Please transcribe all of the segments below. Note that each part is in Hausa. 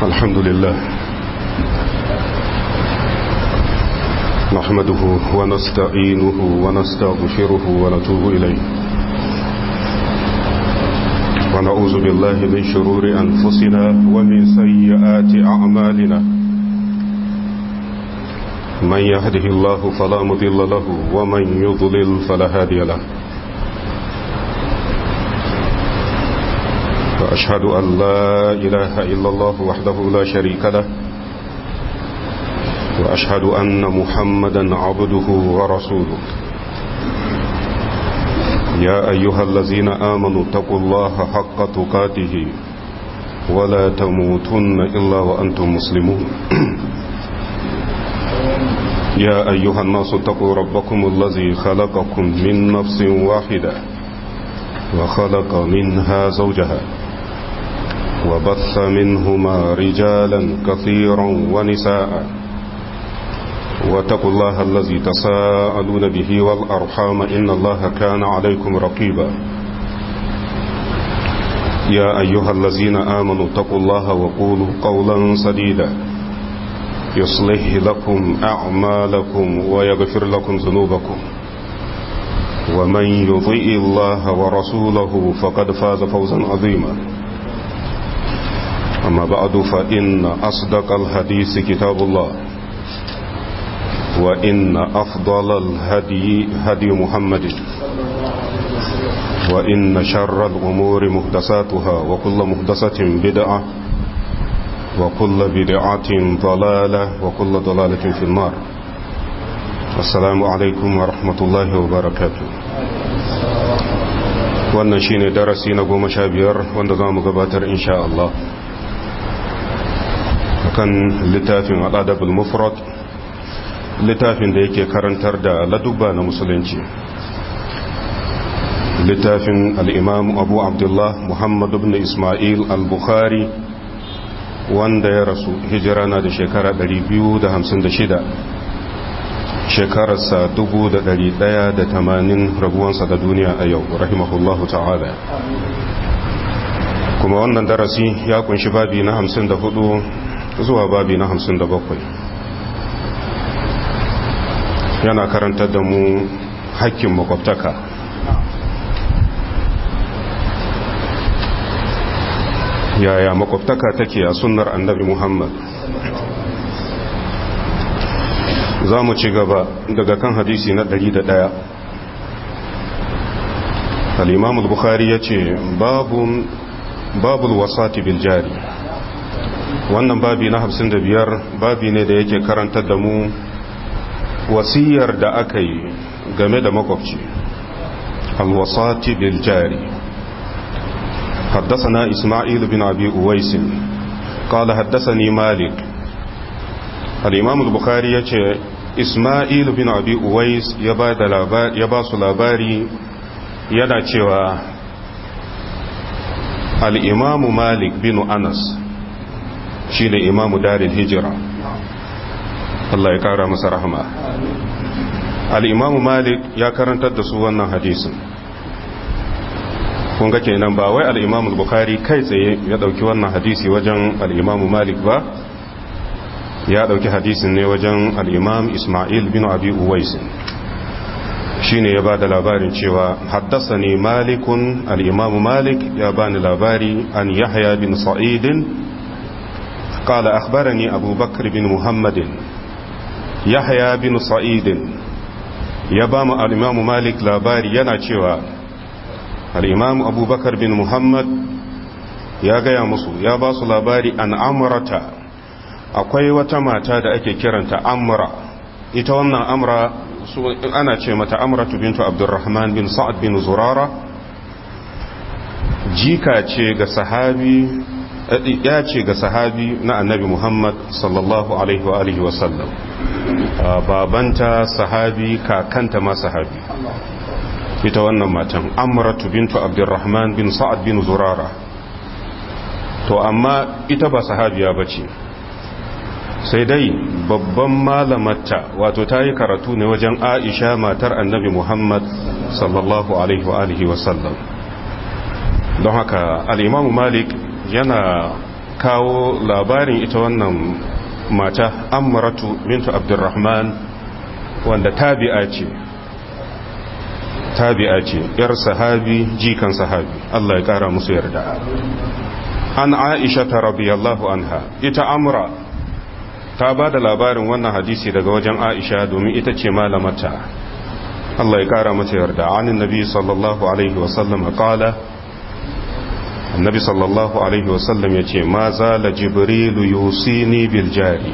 الحمد لله نحمده ونستعينه ونستغفره ونتوب إليه ونعوذ بالله من شرور أنفسنا ومن سيئات أعمالنا من يهده الله فلا مضل له ومن يضلل فلا هادي له وأشهد أن لا إله إلا الله وحده لا شريك له وأشهد أن محمدا عبده ورسوله يا أيها الذين آمنوا اتقوا الله حق تقاته ولا تموتن إلا وأنتم مسلمون يا أيها الناس اتقوا ربكم الذي خلقكم من نفس واحدة وخلق منها زوجها وبث منهما رجالا كثيرا ونساء واتقوا الله الذي تساءلون به والأرحام إن الله كان عليكم رقيبا يا أيها الذين آمنوا اتقوا الله وقولوا قولا سديدا يصلح لكم أعمالكم ويغفر لكم ذنوبكم ومن يطيء الله ورسوله فقد فاز فوزا عظيما أما بعد فإن أصدق الحديث كتاب الله وإن أفضل الهدي هدي محمد وإن شر الأمور مهدساتها وكل مهدسة بدعة وكل بدعة ضلالة وكل ضلالة في النار السلام عليكم ورحمة الله وبركاته wannan shine darasi na goma sha biyar wanda za mu gabatar insha Allah kan littafin al'adabul mufrad littafin da yake karantar da ladubba na musulunci littafin al'imam abu abdullah muhammadu bin ismail al-bukhari wanda ya rasu hijira na da shekara 256 shekararsa 1180 rabuwansa da duniya a yau rahimahullahu ta'ala kuma wannan darasi ya kunshi babi na 54 zuwa babi na 57 yana karantar da mu hakkin makwabtaka yaya makwabtaka take a sunnar annabi muhammad za mu ci gaba daga kan hadisi na 101 al-imam al-bukhari ya ce babul wasati bil jari wannan babi na 55 babi ne da yake karantar da mu wasiyar da aka yi game da makwabci alwasati bil jari حدثنا إسماعيل بن أبي أويس قال حدثني مالك الإمام البخاري يقول إسماعيل بن أبي أويس يباس labari yana cewa al'imamu malik bin anas shi ne imamu darin hijira Allah ya kara masa rahama al'imamu malik ya karantar da su wannan hadisin kun ga kenan ba wai al'imamu bukari kai tsaye ya ɗauki wannan hadisi wajen al'imamu malik ba ya ɗauki hadisin ne wajen al'imam ismail bin abi uwaisin shi ne ya ba da labarin cewa haddasa ne malikun al'imamu malik ya ba ni labari an yahya bin sa'idin قال أخبرني أبو بكر بن محمد يحيى بن سعيد يبام الإمام مالك لاباري يناتشوا الإمام أبو بكر بن محمد يا gaya musu ya ba su labari an amurata akwai wata mata da ake kiranta amura ita wannan amura ana ce mata amuratu bintu abdurrahman bin sa'ad bin zurara jika ce ga sahabi ya ce ga sahabi na annabi Muhammad sallallahu alaihi wa alihi wasallam babanta sahabi kakanta ma sahabi ita wannan matan amratu bintu abdurrahman bin sa'ad bin zurara to amma ita ba sahabiya bace sai dai babban malamarta wato ta yi karatu ne wajen aisha matar annabi muhammad sallallahu alaihi wa alihi wasallam don haka al'imamu malik yana kawo labarin ita wannan mata amratu bintu abdurrahman wanda tabi'a ce tabi'a ce yar sahabi jikan sahabi Allah ya kara musu yarda an aisha ta radiyallahu anha ita amra ta ba da labarin wannan hadisi daga wajen aisha domin ita ce malamata Allah ya kara mata yarda anin nabi sallallahu alaihi wasallam qala annabi sallallahu alaihi wasallam ya ce ma zala jibrilu yusini bil jari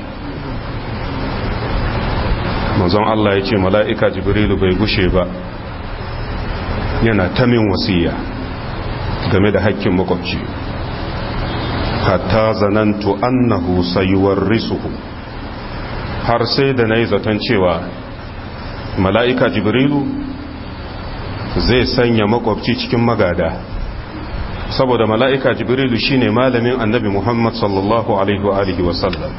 manzon Allah ya ce mala'ika jibrilu bai gushe ba yana ta min wasiya game da hakkin makwabci hatta zanantu annahu sayuwarrisuhu har sai da nayi zaton cewa mala'ika jibrilu zai sanya makwabci cikin magada saboda mala'ika jibrilu shine malamin annabi muhammad sallallahu alaihi wa sallam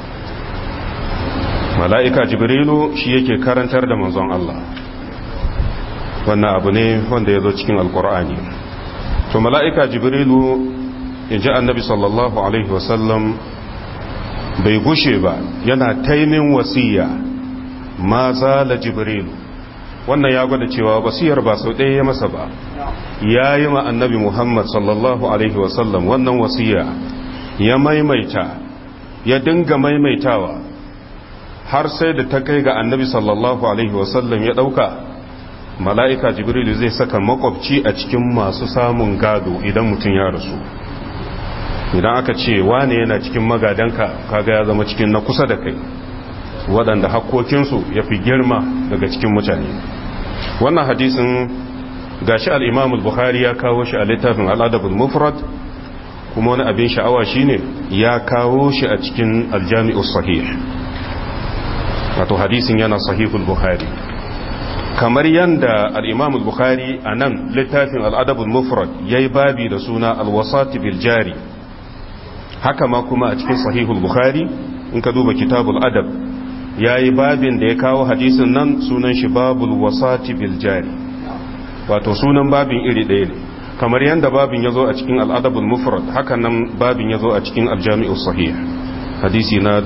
mala'ika jibrilu shi yake karantar da manzon Allah wannan abu ne wanda ya zo cikin alkur'ani to mala'ika jibrilu in ji annabi sallallahu alaihi wasallam bai gushe ba yana taimin wasiya ma zala jibrilu wannan ya gwada cewa wasiyar ba sau ɗaya ya masa ba ya yi ma annabi muhammad sallallahu alaihi wasallam wannan wasiya ya maimaita ya dinga maimaitawa har sai da ta kai ga annabi sallallahu alaihi wasallam ya ɗauka mala'ika jibrilu zai saka makwabci a cikin masu samun gado idan mutum ya rasu idan aka ce wane yana cikin magadanka kaga ya zama cikin na kusa da kai waɗanda hakkokinsu ya fi girma daga cikin mutane wannan hadisin gashi al'imamul bukhari ya kawo shi a littafin al'adabul mufrad kuma wani abin sha'awa shine ya kawo shi a cikin aljami'ul sahih wato hadisin yana sahihul bukhari kamar yadda al'imamul bukhari a nan littafin al'adabul mufrad ya yi babi da suna alwasati biljari haka ma kuma a cikin sahihul bukhari in ka duba kitabul adab ya yi babin da ya kawo hadisin nan sunan shi babul wasati biljari wato sunan babin iri ɗaya ne kamar yadda babin ya zo a cikin al'adabul mufrad haka nan babin ya zo a cikin aljami'ul sahih hadisi na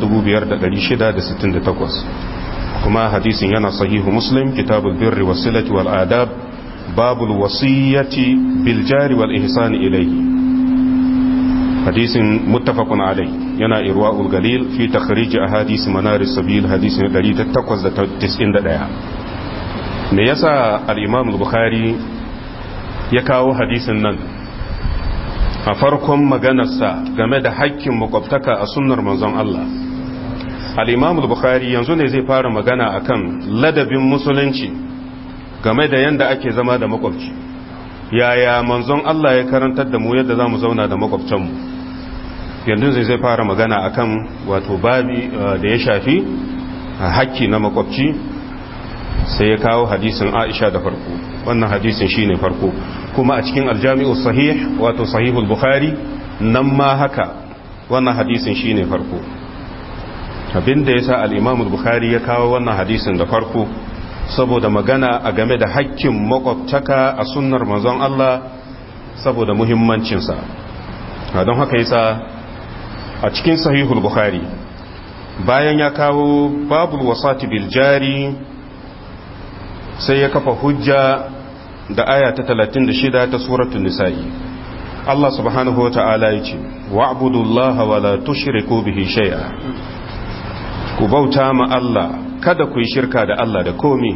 5668 kuma hadisin yana sahihu muslim kitabul birri wasilati wal adab babul wasiyyati bil jari wal ihsan ilayhi hadisin muttafaqun alai yana irwaul galil fi takhrij ahadith manar sabil hadisin 1891 me yasa al-imam al-bukhari ya kawo hadisin nan a farkon maganarsa game da haƙƙin makwabtaka a sunnar manzon Allah al-imam al-bukhari yanzu ne zai fara magana akan ladabin musulunci game da yanda ake zama da makwabci yaya manzon Allah ya karantar da mu yadda zamu zauna da makwabtanmu yanzu zai zai fara magana akan wato babi da ya shafi haƙƙi na makwabci sai ya kawo hadisin Aisha da farko wannan hadisin shine farko kuma a cikin aljami'u sahih wato sahihul bukhari nan ma haka wannan hadisin shine farko abinda yasa al-imam al-bukhari ya kawo wannan hadisin da farko saboda magana a game da haƙƙin makwabtaka a sunnar manzon Allah saboda muhimmancinsa don haka yasa a cikin sahihul bukhari bayan ya kawo babul wasati bil jari sai ya kafa hujja da aya ta 36 ta suratul nisa'i Allah subhanahu wa ta'ala ya ce wa'budullaha wa la tushriku bihi shay'a ku bauta ma Allah kada ku yi shirka da Allah da komi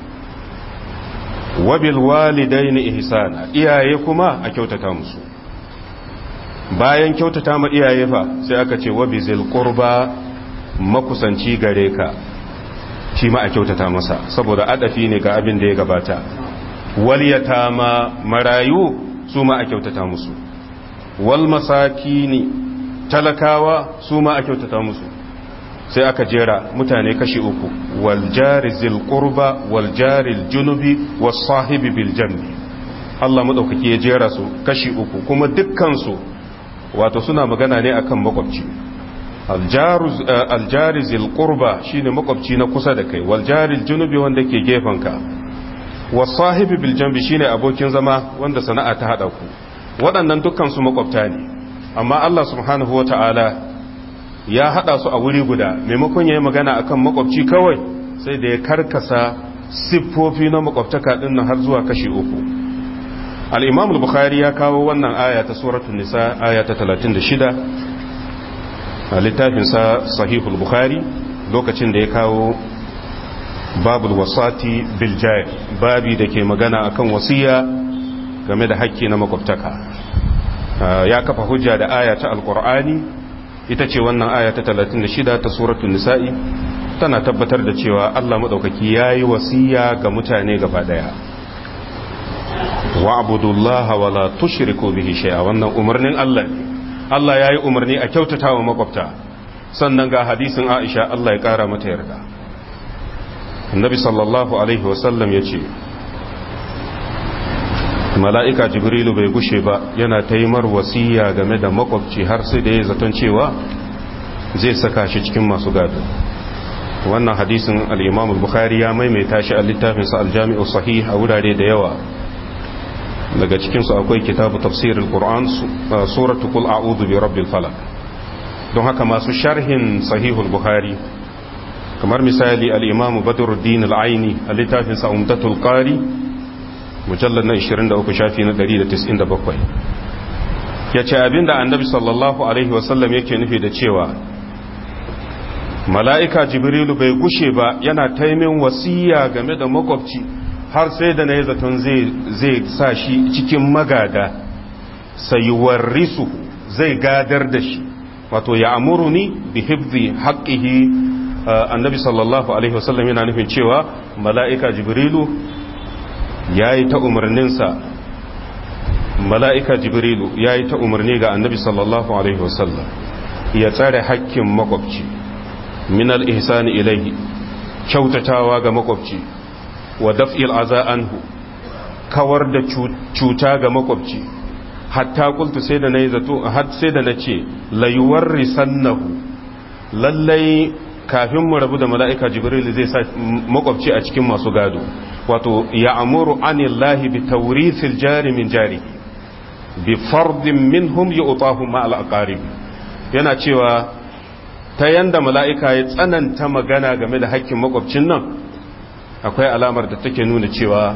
wabil walidaini ihsana iyaye kuma a kyautata musu bayan kyautata ma iyaye fa sai aka ce wabizil qurba makusanci gare ka shi ma a kyautata masa saboda adafi ne ga abin da ya gabata waliyata ma marayu su ma a kyautata musu wal masakini talakawa su ma a kyautata musu sai aka jera mutane kashi uku wal jari zil qurba wal jari junubi was sahibi bil jambi Allah madaukaki ya jera su kashi uku kuma dukkan su wato suna magana ne akan makwabci aljari zil qurba shine makwabci na kusa da kai wal jari junubi wanda ke gefanka was sahibi bil jambi shine abokin zama wanda sana'a ta hada ku waɗannan dukkan su makwabta ne amma Allah subhanahu wata'ala ya hada su a wuri guda maimakon yayi magana akan makwabci kawai sai da ya karkasa siffofi na makwabtaka din nan har zuwa kashi uku al-Imam al-Bukhari ya kawo wannan aya ta suratul nisa aya ta 36 a littafin sa sahihul bukhari lokacin da ya kawo babul wasati bil jari babi da ke magana akan wasiya game da hakki na makwabtaka ya kafa hujja da aya ta alkur'ani ita ce wannan aya ta 36 ta suratul nisa'i tana tabbatar da cewa Allah madaukaki yayi wasiya ga mutane gaba daya wa abudullaha wa la tushriku bihi shay'a wannan umarnin Allah ne Allah yayi umarni a kyautatawa makwabta sannan ga hadisin Aisha Allah ya kara mata yarda Annabi sallallahu alaihi wasallam yace mala'ika jibrilu bai gushe ba yana taimar wasiya game da makwabci har sai da ya zaton cewa zai saka shi cikin masu gado wannan hadisin al'imam bukhari ya maimaita shi a littafinsa aljami'u sahih a wurare da yawa daga cikinsu akwai kitabu tafsirin ƙur'an suratu kul a'udhu bi rabbil falak don haka masu sharhin sahihul bukhari kamar misali al'imamu badruddin al'aini a littafinsa umdatul qari mujallar na 23 shafi na 197 ya ce abinda annabi sallallahu alaihi wasallam yake nufi da cewa mala'ika jibrilu bai gushe ba yana taimin wasiya game da makwabci har sai da na yi zaton zai sa shi cikin magada sayuwar risu zai gadar da shi wato ya amuru ni bi hibzi haƙƙihi annabi sallallahu alaihi wasallam yana nufin cewa mala'ika jibrilu ya yi ta umarninsa mala'ika jibrilu ya yi ta umarni ga annabi sallallahu alaihi wasallam ya tsare hakkin makwabci minal ihsani ilaihi kyautatawa ga makwabci wa daf'il aza anhu kawar da cuta ga makwabci hatta kultu sai da na yi zato har sai da na ce layuwar risannahu lallai kafin mu rabu da mala'ika jibril zai sa makwabci a cikin masu gado wato ya amuru anillahi bi taurithil jari min jari bi fardin minhum ya utahu ma al'aqarib yana cewa ta yanda mala'ika ya tsananta magana game da hakkin makwabcin nan akwai alamar da take nuna cewa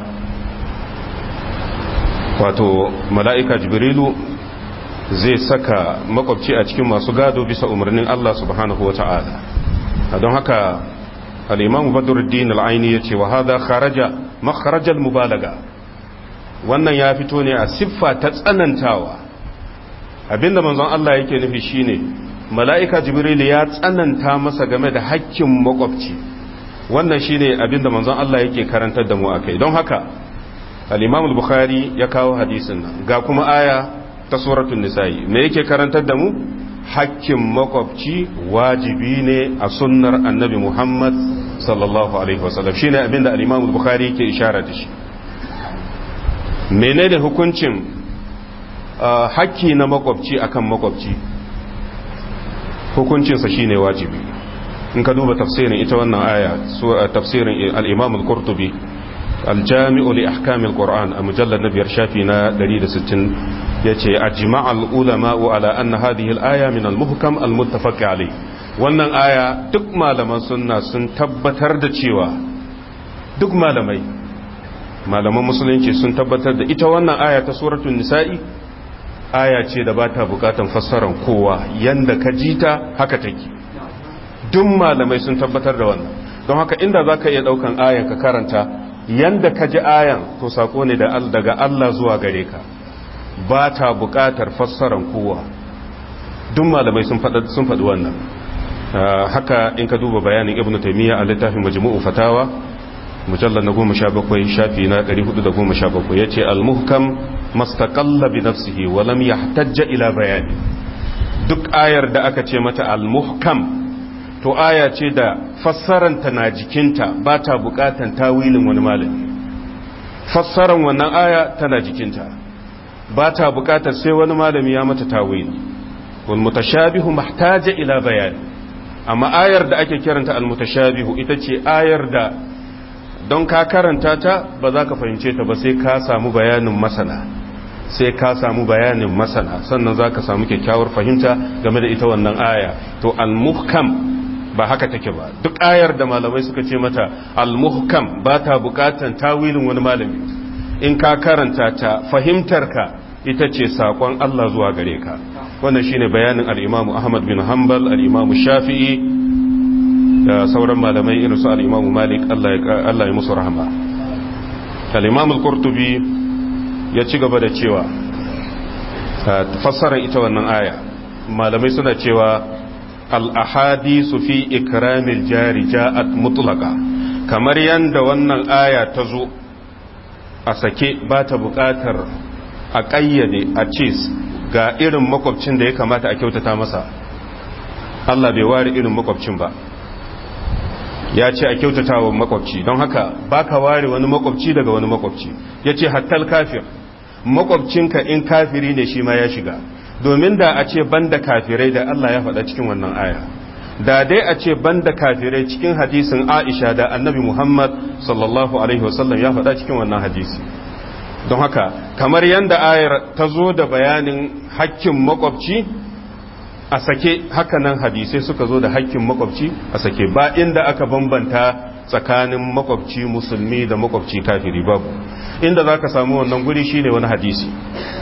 wato mala'ika jibrilu zai saka makwabci a cikin masu gado bisa umarnin Allah subhanahu wa ta'ala don haka al'imam badruddin al'aini ya ce wa hada kharaja makharajal mubalaga wannan ya fito ne a siffa ta tsanantawa abinda manzon Allah yake nufi shine mala'ika jibril ya tsananta masa game da hakkin makwabci wannan shine abinda manzon Allah yake karantar da mu akai don haka al-imam al-bukhari ya kawo hadisin nan ga kuma aya ta suratul nisa'i me yake karantar da mu hakkin makwabci wajibi ne a sunnar annabi Muhammad sallallahu alaihi wasallam shine abinda al-Imam al-Bukhari yake ishara da shi menene hukuncin hakki na makwabci akan makwabci hukuncinsa shine wajibi in ka duba tafsirin ita wannan aya tafsirin al-Imam al-Qurtubi al-Jami'u li ahkam al-Qur'an a mujallad na biyar shafi na 160 yace ajma'a al-ulama'u ala anna hadhihi al-aya min al-muhkam al-muttafaq alayh wannan aya duk malaman sunna sun tabbatar da cewa duk malamai malaman musulunci sun tabbatar da ita wannan aya ta suratul nisa'i aya ce da bata bukatan fassaran kowa yanda ka jita haka take duk malamai sun tabbatar da wannan don haka inda zaka iya daukan ayan ka karanta yanda ka ji ayan to sako ne daga Allah zuwa gare ka ba ta buƙatar fassaran kowa duk malamai sun faɗi wannan haka in ka duba bayanin ibn taimiyya a littafin majmu'u fatawa mujallar na goma sha bakwai shafi na ɗari hudu da goma sha bakwai ya ce almuhkam mastaƙalla bi nafsihi walam ya tajja ila bayani duk ayar da aka ce mata almuhkam to aya ce da fassaranta na jikinta ba ta buƙatan tawilin wani malami fassaran wannan aya tana jikinta ba ta bukatar sai wani malami ya mata tawili wal mutashabihu mahtaja ila bayani amma ayar da ake kiranta al mutashabihu ita ce ayar da don ka karanta ta ba za ka fahimce ta ba sai ka samu bayanin masana sai ka samu bayanin masana sannan za ka samu kyakkyawar fahimta game da ita wannan aya to al-muhkam ba haka take ba duk ayar da malamai suka ce mata al-muhkam ba ta bukatan tawilin wani malami in ka karanta ta fahimtarka ita ce sakon Allah zuwa gare ka wannan shine bayanin al-Imam Ahmad bin Hanbal al-Imam Shafi'i da sauran malamai irin su al-Imam Malik Allah ya musu rahama al-Imam al-Qurtubi ya ci gaba da cewa fassarar ita wannan aya malamai suna cewa al-ahadisu fi ikramil jari ja'at mutlaqa kamar yanda wannan aya ta zo a sake ba ta buƙatar a ƙayyade a ce ga irin makwabcin da ya kamata a kyautata masa Allah bai ware irin makwabcin ba ya ce a kyautata wa makwabci don haka ba ka ware wani makwabci daga wani makwabci ya ce hattal kafir makwabcinka in kafiri ne shi ma ya shiga domin da a ce banda kafirai da Allah ya faɗa cikin wannan aya da dai a ce banda kafirai cikin hadisin Aisha da Annabi Muhammad sallallahu alaihi wasallam ya faɗa cikin wannan hadisi don haka kamar yadda ayar ta zo da bayanin hakkin makwabci a sake hakanan hadisai suka zo da hakkin makwabci a sake ba inda aka bambanta tsakanin makwabci musulmi da makwabci kafiri babu inda za ka samu wannan guri shine wani hadisi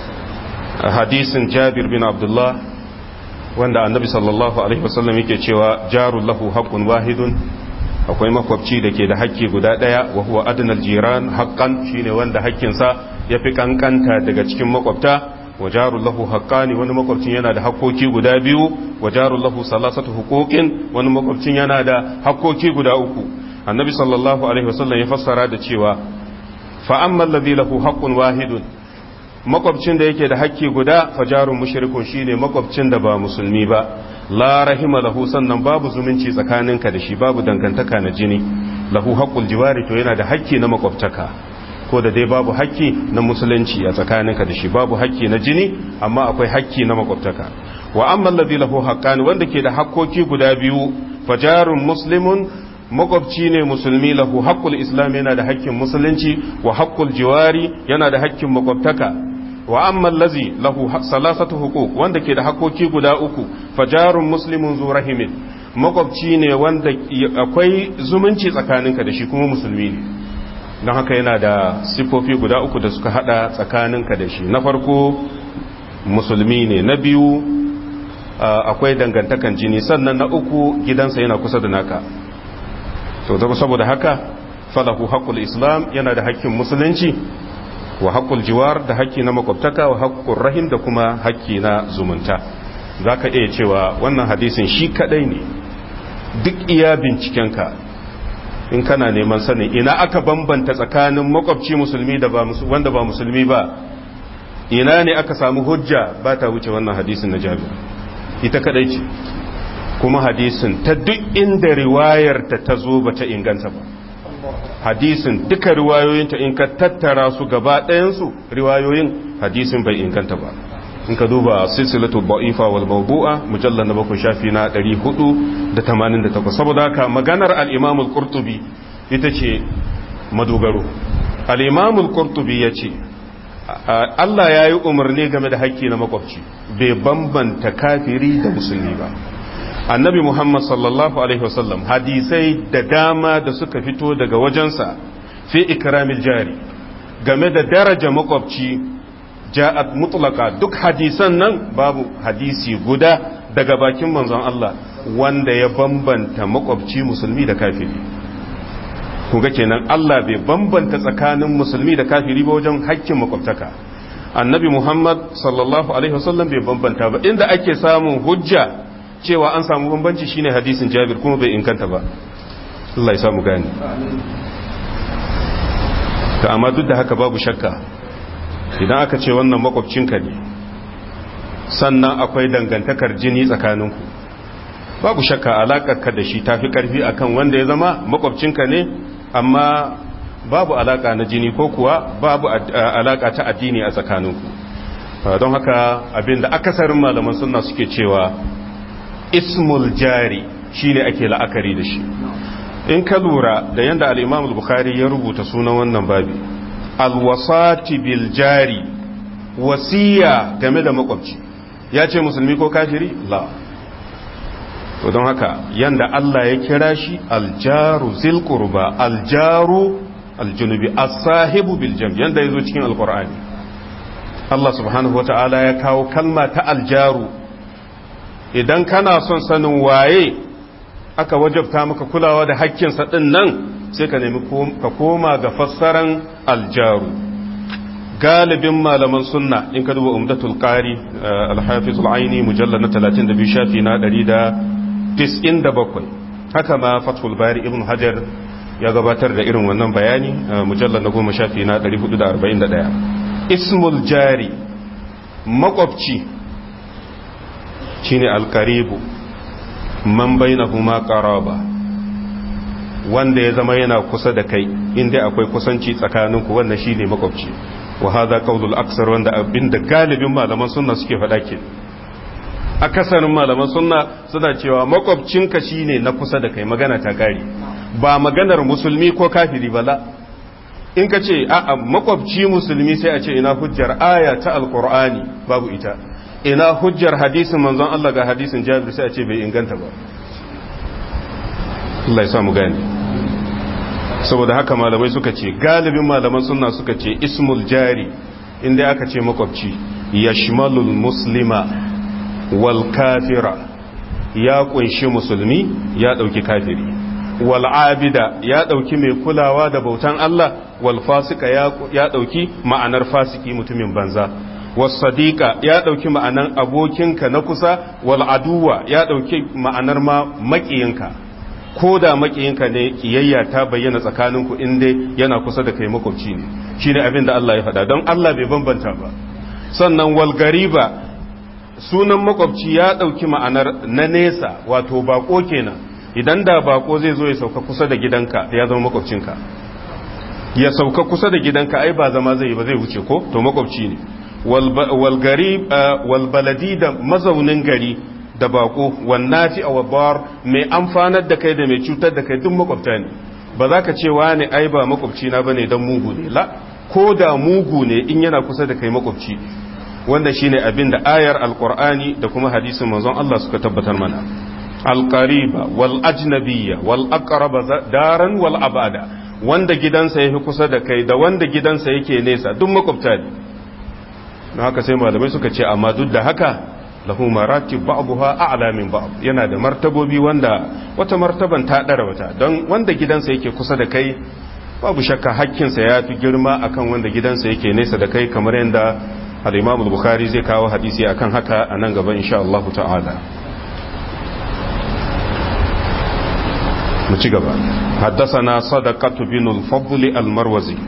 a hadisin jabir bin abdullah wanda annabi sallallahu alaihi wasallam yake cewa jarul lahu haqqun wahidun akwai makwabci da ke da hakki guda daya wa huwa adnal jiran haqqan shine wanda hakkinsa yafi kankanta daga cikin makwabta wa jarul lahu haqqani wani makwabcin yana da hakkoki guda biyu wa jarul lahu salasatu huquqin wani makwabcin yana da hakkoki guda uku annabi sallallahu alaihi wasallam ya fassara da cewa fa amma alladhi lahu haqqun wahidun makwabcin da yake da hakki guda fajarun mushrikun shine makwabcin da ba musulmi ba la rahima lahu sannan babu zumunci tsakaninka da shi babu dangantaka na jini lahu haqqul jiwari to yana da hakki na makwabtaka ko da dai babu hakki na musulunci a tsakaninka da shi babu hakki na jini amma akwai hakki na makwabtaka wa amma alladhi lahu haqqan wanda ke da hakkoki guda biyu fajarun muslimun makwabci ne musulmi lahu haqqul islam yana da hakkin musulunci wa haqqul jiwari yana da hakkin makwabtaka wa amma allazi lahu salasatu huquq wanda ke da hakoki guda uku fajarun muslimun zu rahimin makwabci ne wanda akwai zumunci tsakaninka da shi kuma musulmi ne don haka yana da sifofi guda uku da suka hada tsakaninka da shi na farko musulmi ne na biyu akwai dangantakan jini sannan na uku gidansa yana kusa da naka to saboda haka falahu haqqul islam yana da hakkin musulunci wa haƙƙul jiwar da haƙƙi na makwabtaka wa haƙƙul rahim da kuma haƙƙi na zumunta za ka iya cewa wannan hadisin shi kaɗai ne duk iya bincikenka in kana neman sanin ina aka bambanta tsakanin makwabci musulmi da wanda ba musulmi ba ina ne aka samu hujja ba ta wuce wannan hadisin na jami'a ita kaɗai ce kuma hadisin ta duk inda riwayar ta ta zo ba ta inganta ba hadisin duka riwayoyinta in ka tattara su gaba ɗayansu riwayoyin hadisin bai inganta ba in ka duba silsilatu ba'ifa wal mawdu'a mujallal na bakwai shafi na 488 saboda haka maganar al-imam al-qurtubi ita ce madogaro al-imam al-qurtubi yace Allah ya yi umarni game da haƙƙi na makwabci bai bambanta kafiri da musulmi ba annabi Muhammad sallallahu Alaihi wasallam hadisai da dama da suka fito daga wajensa fi ikramil jari game da daraja makwabci ja'at mutlaka duk hadisan nan babu hadisi guda daga bakin manzon Allah wanda ya bambanta makwabci musulmi da kafiri kuga kenan Allah bai bambanta tsakanin musulmi da kafiri ba wajen hakkin makwabtaka annabi Muhammad sallallahu alaihi wasallam bai bambanta ba inda ake samun hujja cewa an samu bambanci shine hadisin Jabir kuma bai inkanta ba Allah ya samu gani ta amma duk da haka babu shakka idan aka ce wannan makwabcinka ne sannan akwai dangantakar jini tsakaninku babu shakka alaƙarka da shi tafi ƙarfi akan wanda ya zama makwabcinka ne amma babu alaƙa na jini ko kuwa babu alaƙa ta addini a tsakaninku don haka abinda akasarin malaman sunna suke cewa ismul jari shine ake la'akari da shi in ka lura da yadda al'imam al-bukhari ya rubuta sunan wannan babi alwasati bil jari wasiya game da makwabci ya ce musulmi ko kafiri la to don haka yanda Allah ya kira shi aljaru zil qurba aljaru aljunubi as-sahibu bil jam yanda yazo cikin alqur'ani Allah subhanahu wataala ya kawo kalma ta aljaru idan kana son sanin waye aka wajabta maka kulawa da hakkinsa din nan sai ka nemi ka koma ga fassaran aljaru galibin malaman sunna in ka duba umdatul qari al-hafiz al-aini mujallad na 32 shafi na 197 haka ma fathul bari ibn hajar ya gabatar da irin wannan bayani mujallad na 10 shafi na 441 ismul jari makwabci shine al-qaribu man bainahuma qaraba wanda ya zama yana kusa da kai inda akwai kusanci tsakaninku wannan shine makwabci wa hadha qawlul aksar wanda abinda galibin malaman sunna suke faɗa ke akasarin malaman sunna suna cewa makwabcinka shine na kusa da kai magana ta gari ba maganar musulmi ko kafiri bala in ka ce a'a makwabci musulmi sai a ce ina hujjar aya ta alqur'ani babu ita ina hujjar hadisin manzon Allah ga hadisin Jabir sai a ce bai inganta ba Allah ya samu gani saboda haka malamai suka ce galibin malaman sunna suka ce ismul jari inda aka ce makwabci yashmalul muslima wal kafira ya kunshi musulmi ya dauki kafiri wal abida ya dauki mai kulawa da bautan Allah wal fasika ya dauki ma'anar fasiki mutumin banza was sadiqa ya dauki ma'anar abokinka na kusa wal aduwa ya dauki ma'anar ma makiyinka ko da makiyinka ne kiyayya ta bayyana tsakaninku inda yana kusa da kai makwabci ne shine abin da Allah ya faɗa don Allah bai bambanta ba sannan wal gariba sunan makwabci ya ɗauki ma'anar na nesa wato bako kenan idan da bako zai zo ya sauka kusa da gidanka ya zama makwabcinka ya sauka kusa da gidanka ai ba zama zai ba zai wuce ko to makwabci ne wal garib wal baladi da mazaunin gari da bako wannafi a wabar mai amfanar da kai da mai cutar da kai duk makwabta ne ba za ka ce wani ai ba makwabci na bane dan mugu ne la ko da mugu ne in yana kusa da kai makwabci wanda shine abin da ayar alqur'ani da kuma hadisin manzon Allah suka tabbatar mana alqariba wal ajnabiyya wal aqraba daran wal abada wanda gidansa yafi kusa da kai da wanda gidansa yake nesa duk makwabta ne don haka sai malamai suka ce amma duk da haka lahu maratib ba'daha a'la min ba'd yana da martabobi wanda wata martaban ta dara wata don wanda gidansa yake kusa da kai babu shakka hakkinsa ya fi girma akan wanda gidansa yake nesa da kai kamar yadda al-Imam al-Bukhari zai kawo hadisi akan haka a nan gaba insha Allah ta'ala mu ci gaba حدثنا صدقة بن الفضل المروزي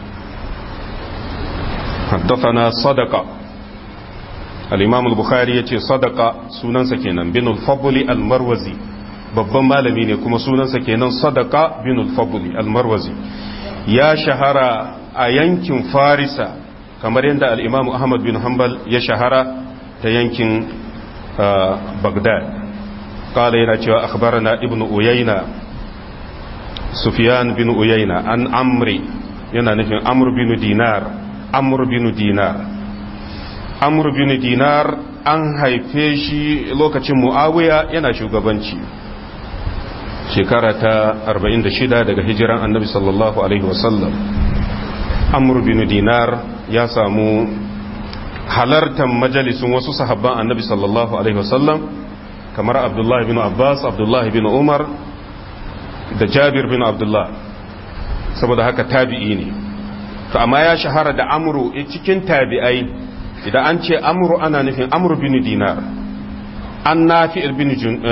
حدثنا صدقة الإمام البخاري يتي صدقة سنن سكينا بن الفضل المروزي babban malami ne kuma sunansa kenan sadaka bin al-fadli al-marwazi ya shahara a yankin farisa kamar yadda al-imam ahmad bin hanbal ya shahara ta yankin bagdad kala yana cewa akhbarana ibnu uyayna sufyan bin uyayna an amri yana nufin amr bin dinar amr bin dinar amr bin dinar an haife shi lokacin muawiya yana shugabanci shekara ta 46 daga hijiran annabi sallallahu alaihi wasallam amr bin dinar ya samu halartar majalisun wasu sahabban annabi sallallahu alaihi wasallam kamar abdullahi bin abbas abdullahi bin umar da jabir bin abdullah saboda haka tabi'i ne to amma ya shahara da amru cikin tabi'ai idan an ce amru ana nufin amru bin dinar an nafi bin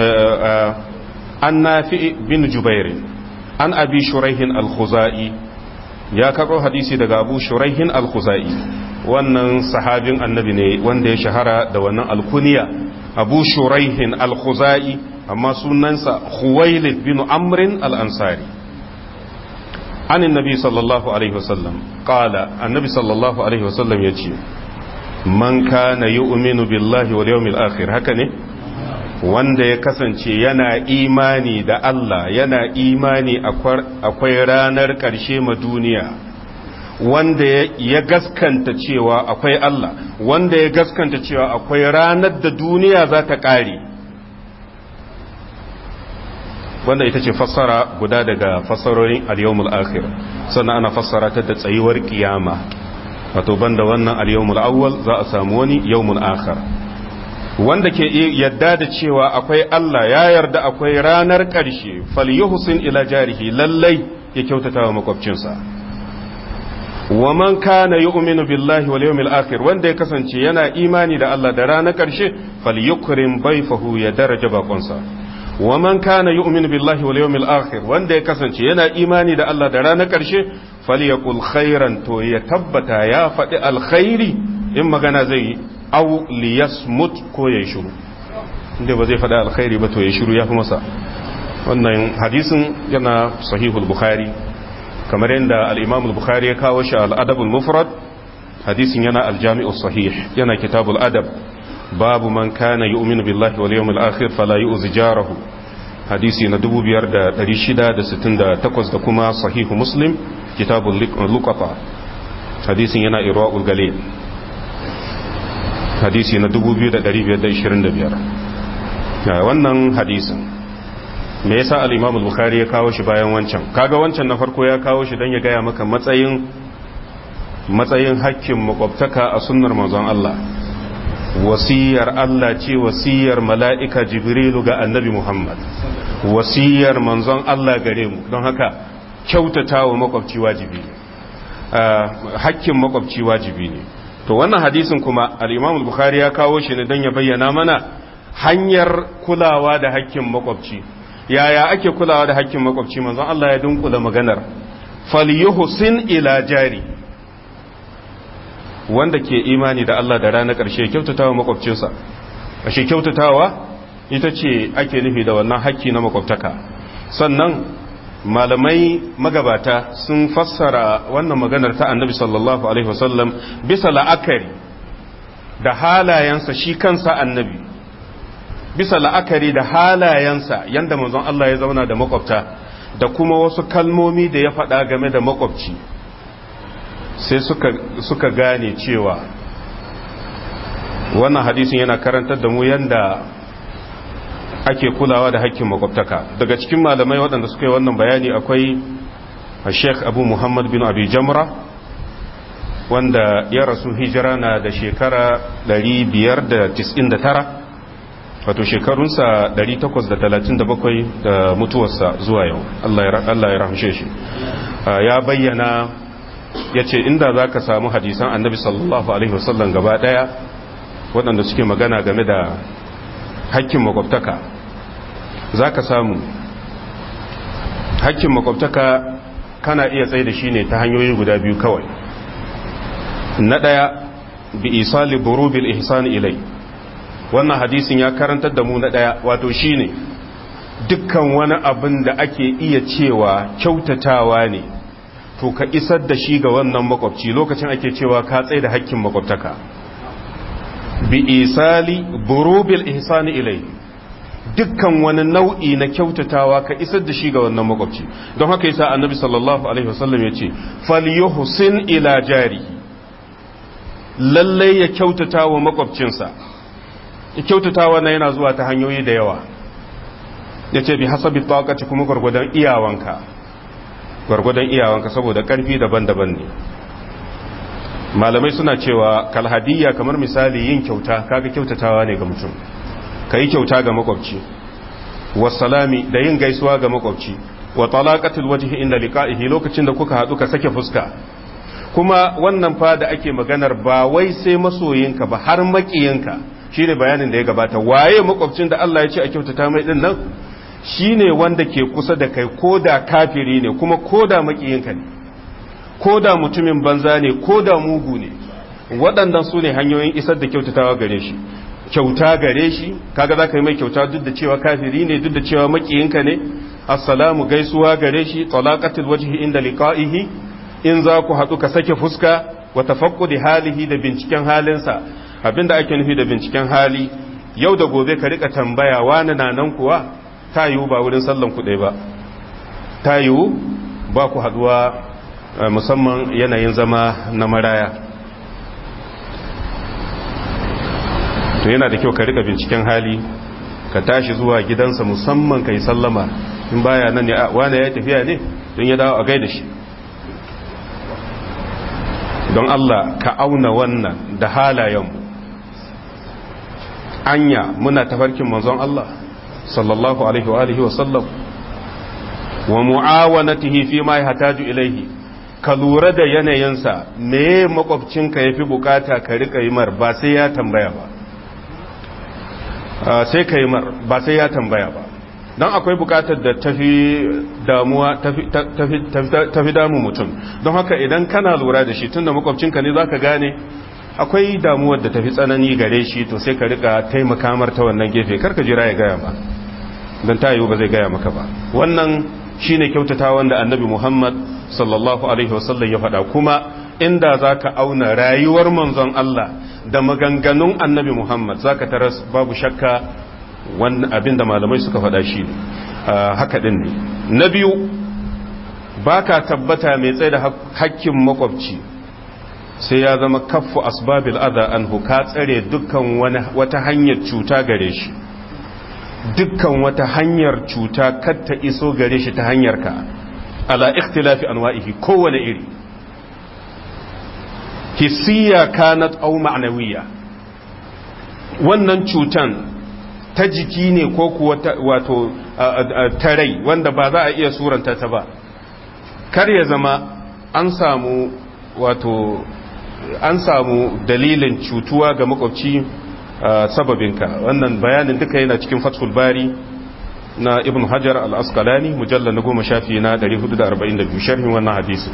an nafi bin jubair an abi shuraihin al-khuzai ya karɓo hadisi daga abu shuraihin al-khuzai wannan sahabin annabi ne wanda ya shahara da wannan alkuniya abu shuraihin al-khuzai amma sunansa khuwailid bin amrin al-ansari an annabi sallallahu alaihi wasallam qala annabi sallallahu alaihi wasallam yace man kana yu'minu billahi wal yawmil akhir haka ne wanda ya kasance yana imani da Allah yana imani akwai ranar ƙarshe ma duniya wanda ya gaskanta cewa akwai Allah wanda ya gaskanta cewa akwai ranar da duniya za ta ƙare wanda ita ce fassara guda daga fassarorin al-yawmul akhir sannan ana fassara ta da tsayuwar kiyama wato banda wannan al-yawmul awwal za a samu wani yawmul akhir wanda ke yadda da cewa akwai Allah ya yarda akwai ranar ƙarshe falyuhsin ila jarihi lallai ya kyautata wa makwabcinsa wa man kana yu'minu billahi wal yawmil akhir wanda ya kasance yana imani da Allah da ranar ƙarshe falyukrim bayfahu ya daraja bakonsa wa man kana yu'minu billahi wal yawmil akhir wanda ya kasance yana imani da Allah da ranar ƙarshe falyakul khairan to ya tabbata ya faɗi alkhairi in magana zai yi aw liyasmut ko ya shiru inda ba zai faɗi alkhairi ba to ya shiru ya fi masa wannan hadisin yana sahihul bukhari kamar yadda al-imam al-bukhari ya kawo shi al-adab al-mufrad hadisin yana al-jami'u sahih yana kitabul adab babu man kana yu'minu billahi wal yawmil akhir fala yu'zi jarahu hadisi na 5668 da kuma sahihu muslim kitabul luqata hadisin yana irwaul galil hadisi na 2525 wannan hadisin me yasa al-Imam al-Bukhari ya kawo shi bayan wancan kaga wancan na farko ya kawo shi dan ya gaya maka matsayin matsayin hakkin makwabtaka a sunnar manzon Allah wasiyar Allah ce wasiyar mala'ika Jibrilu ga Annabi Muhammad wasiyar manzon Allah gare mu don haka kyautatawa makwabci wajibi hakkin makwabci wajibi ne to wannan hadisin kuma al-Imam al-Bukhari ya kawo shi ne dan ya bayyana mana hanyar kulawa da hakkin makwabci yaya ake kulawa da hakkin makwabci manzon Allah ya dunkula maganar falyuhsin ila jari wanda ke imani da Allah da ranar ƙarshe kyautatawa makwabcinsa ashe kyautatawa ita ce ake nufi da wannan hakki na makwabtaka sannan malamai magabata sun fassara wannan maganar ta annabi sallallahu alaihi wasallam bisa la'akari da halayensa shi kansa annabi bisa la'akari da halayensa yanda manzon Allah ya zauna da makwabta da kuma wasu kalmomi da ya faɗa game da makwabci sai suka, suka gane cewa wannan hadisin yana karantar da mu yanda ake kulawa da hakkin makwabtaka daga cikin malamai waɗanda suka yi wannan bayani akwai sheikh abu muhammad bin abi jamra wanda ya rasu hijira na da shekara 599 wato shekarunsa 837 da mutuwarsa zuwa yau Allah ya rahamshe shi ya bayyana ya ce inda za ka samu hadisan annabi sallallahu alaihi wasallam gaba daya waɗanda suke magana game da hakkin makwabtaka za ka samu hakkin makwabtaka kana iya tsaye da shi ne ta hanyoyi guda biyu kawai na ɗaya bi isali burubil ihsan ilai wannan hadisin ya karantar da mu na ɗaya wato shine dukkan wani abin da ake iya cewa kyautatawa ne to ka isar da shi ga wannan makwabci lokacin ake cewa ka tsaye da hakkin makwabtaka bi isali burubil ihsani ilai dukkan wani nau'i na kyautatawa ka isar da shi ga wannan makwabci don haka yasa annabi sallallahu alaihi wasallam ya ce falyuhsin ila jarihi lalle ya kyautata wa makwabcinsa kyautatawa na yana zuwa ta hanyoyi da yawa ya ce bi hasabi taqati kuma gwargwadon iyawanka gwargwadon iyawanka saboda karfi daban-daban ne malamai suna cewa kalhadiyya kamar misali yin kyauta kaga kyautatawa ne ga mutum ka yi kyauta ga makwabci wasalami da yin gaisuwa ga makwabci wa talaqatul wajhi inda liqa'ihi lokacin da kuka hadu ka sake fuska kuma wannan fa da ake maganar ba wai sai masoyinka ba har makiyinka shine bayanin da ya gabata waye makwabcin da Allah ya ce a kyautata mai din nan shine wanda ke kusa da kai koda kafiri ne kuma koda makiyinka ne koda mutumin banza ne koda mugu ne waɗannan su ne hanyoyin isar da kyautatawa gare shi kyauta gare shi kaga za ka yi mai kyauta duk da cewa kafiri ne duk da cewa makiyinka ne assalamu gaisuwa gare shi talaqatul wajhi inda liqa'ihi in za ku haɗu ka sake fuska wa tafaqqudi halihi da binciken halinsa abinda ake nufi da binciken hali yau da gobe ka rika tambaya wani na nan kuwa ta yiwu ba wurin sallan ku ba ta yiwu ba ku haɗuwa musamman yanayin zama na maraya to yana da kyau ka rika binciken hali ka tashi zuwa gidansa musamman ka yi sallama in baya nan ne wane ya tafiya ne don ya dawo a gaida shi don Allah ka auna wannan da halayenmu anya muna tafarkin manzon Allah sallallahu alaihi wa alihi wa sallam wa mu'awanatihi fi ma yahtaju ilaihi ka lura da yanayinsa me makwabcinka yafi bukata ka rika yi mar ba sai ya tambaya ba sai ka yi mar ba sai ya tambaya ba don akwai bukatar da tafi damuwa tafi damu mutum don haka idan kana lura da shi tunda makwabcinka ne zaka gane akwai damuwar da tafi tsanani gare shi to sai ka rika taimaka mar ta wannan gefe karka jira ya gaya ba don ta yiwu ba zai gaya maka ba wannan shine kyautata wanda annabi muhammad sallallahu alaihi wasallam ya faɗa kuma inda zaka auna rayuwar manzon Allah da maganganun annabi muhammad zaka taras babu shakka wannan abin da malamai suka faɗa shi ne haka ɗin ne na biyu ba ka tabbata mai tsaye da hakkin makwabci sai ya zama kaffu asbabil adha anhu ka tsare dukkan wata hanyar cuta gare shi dukkan wata hanyar cuta kar ta iso gare shi ta hanyar ka ala ikhtilafi anwa'ihi kowane iri hissiya kanat aw ma'nawiyya wannan cutan ta jiki ne ko kuwa wato ta rai wanda ba za a iya suranta ta ba kar ya zama an samu wato an samu dalilin cutuwa ga makwabci sababinka wannan bayanin duka yana cikin fathul bari na ibn hajar al-asqalani mujallar na goma shafi na 442 sharhin wannan hadisi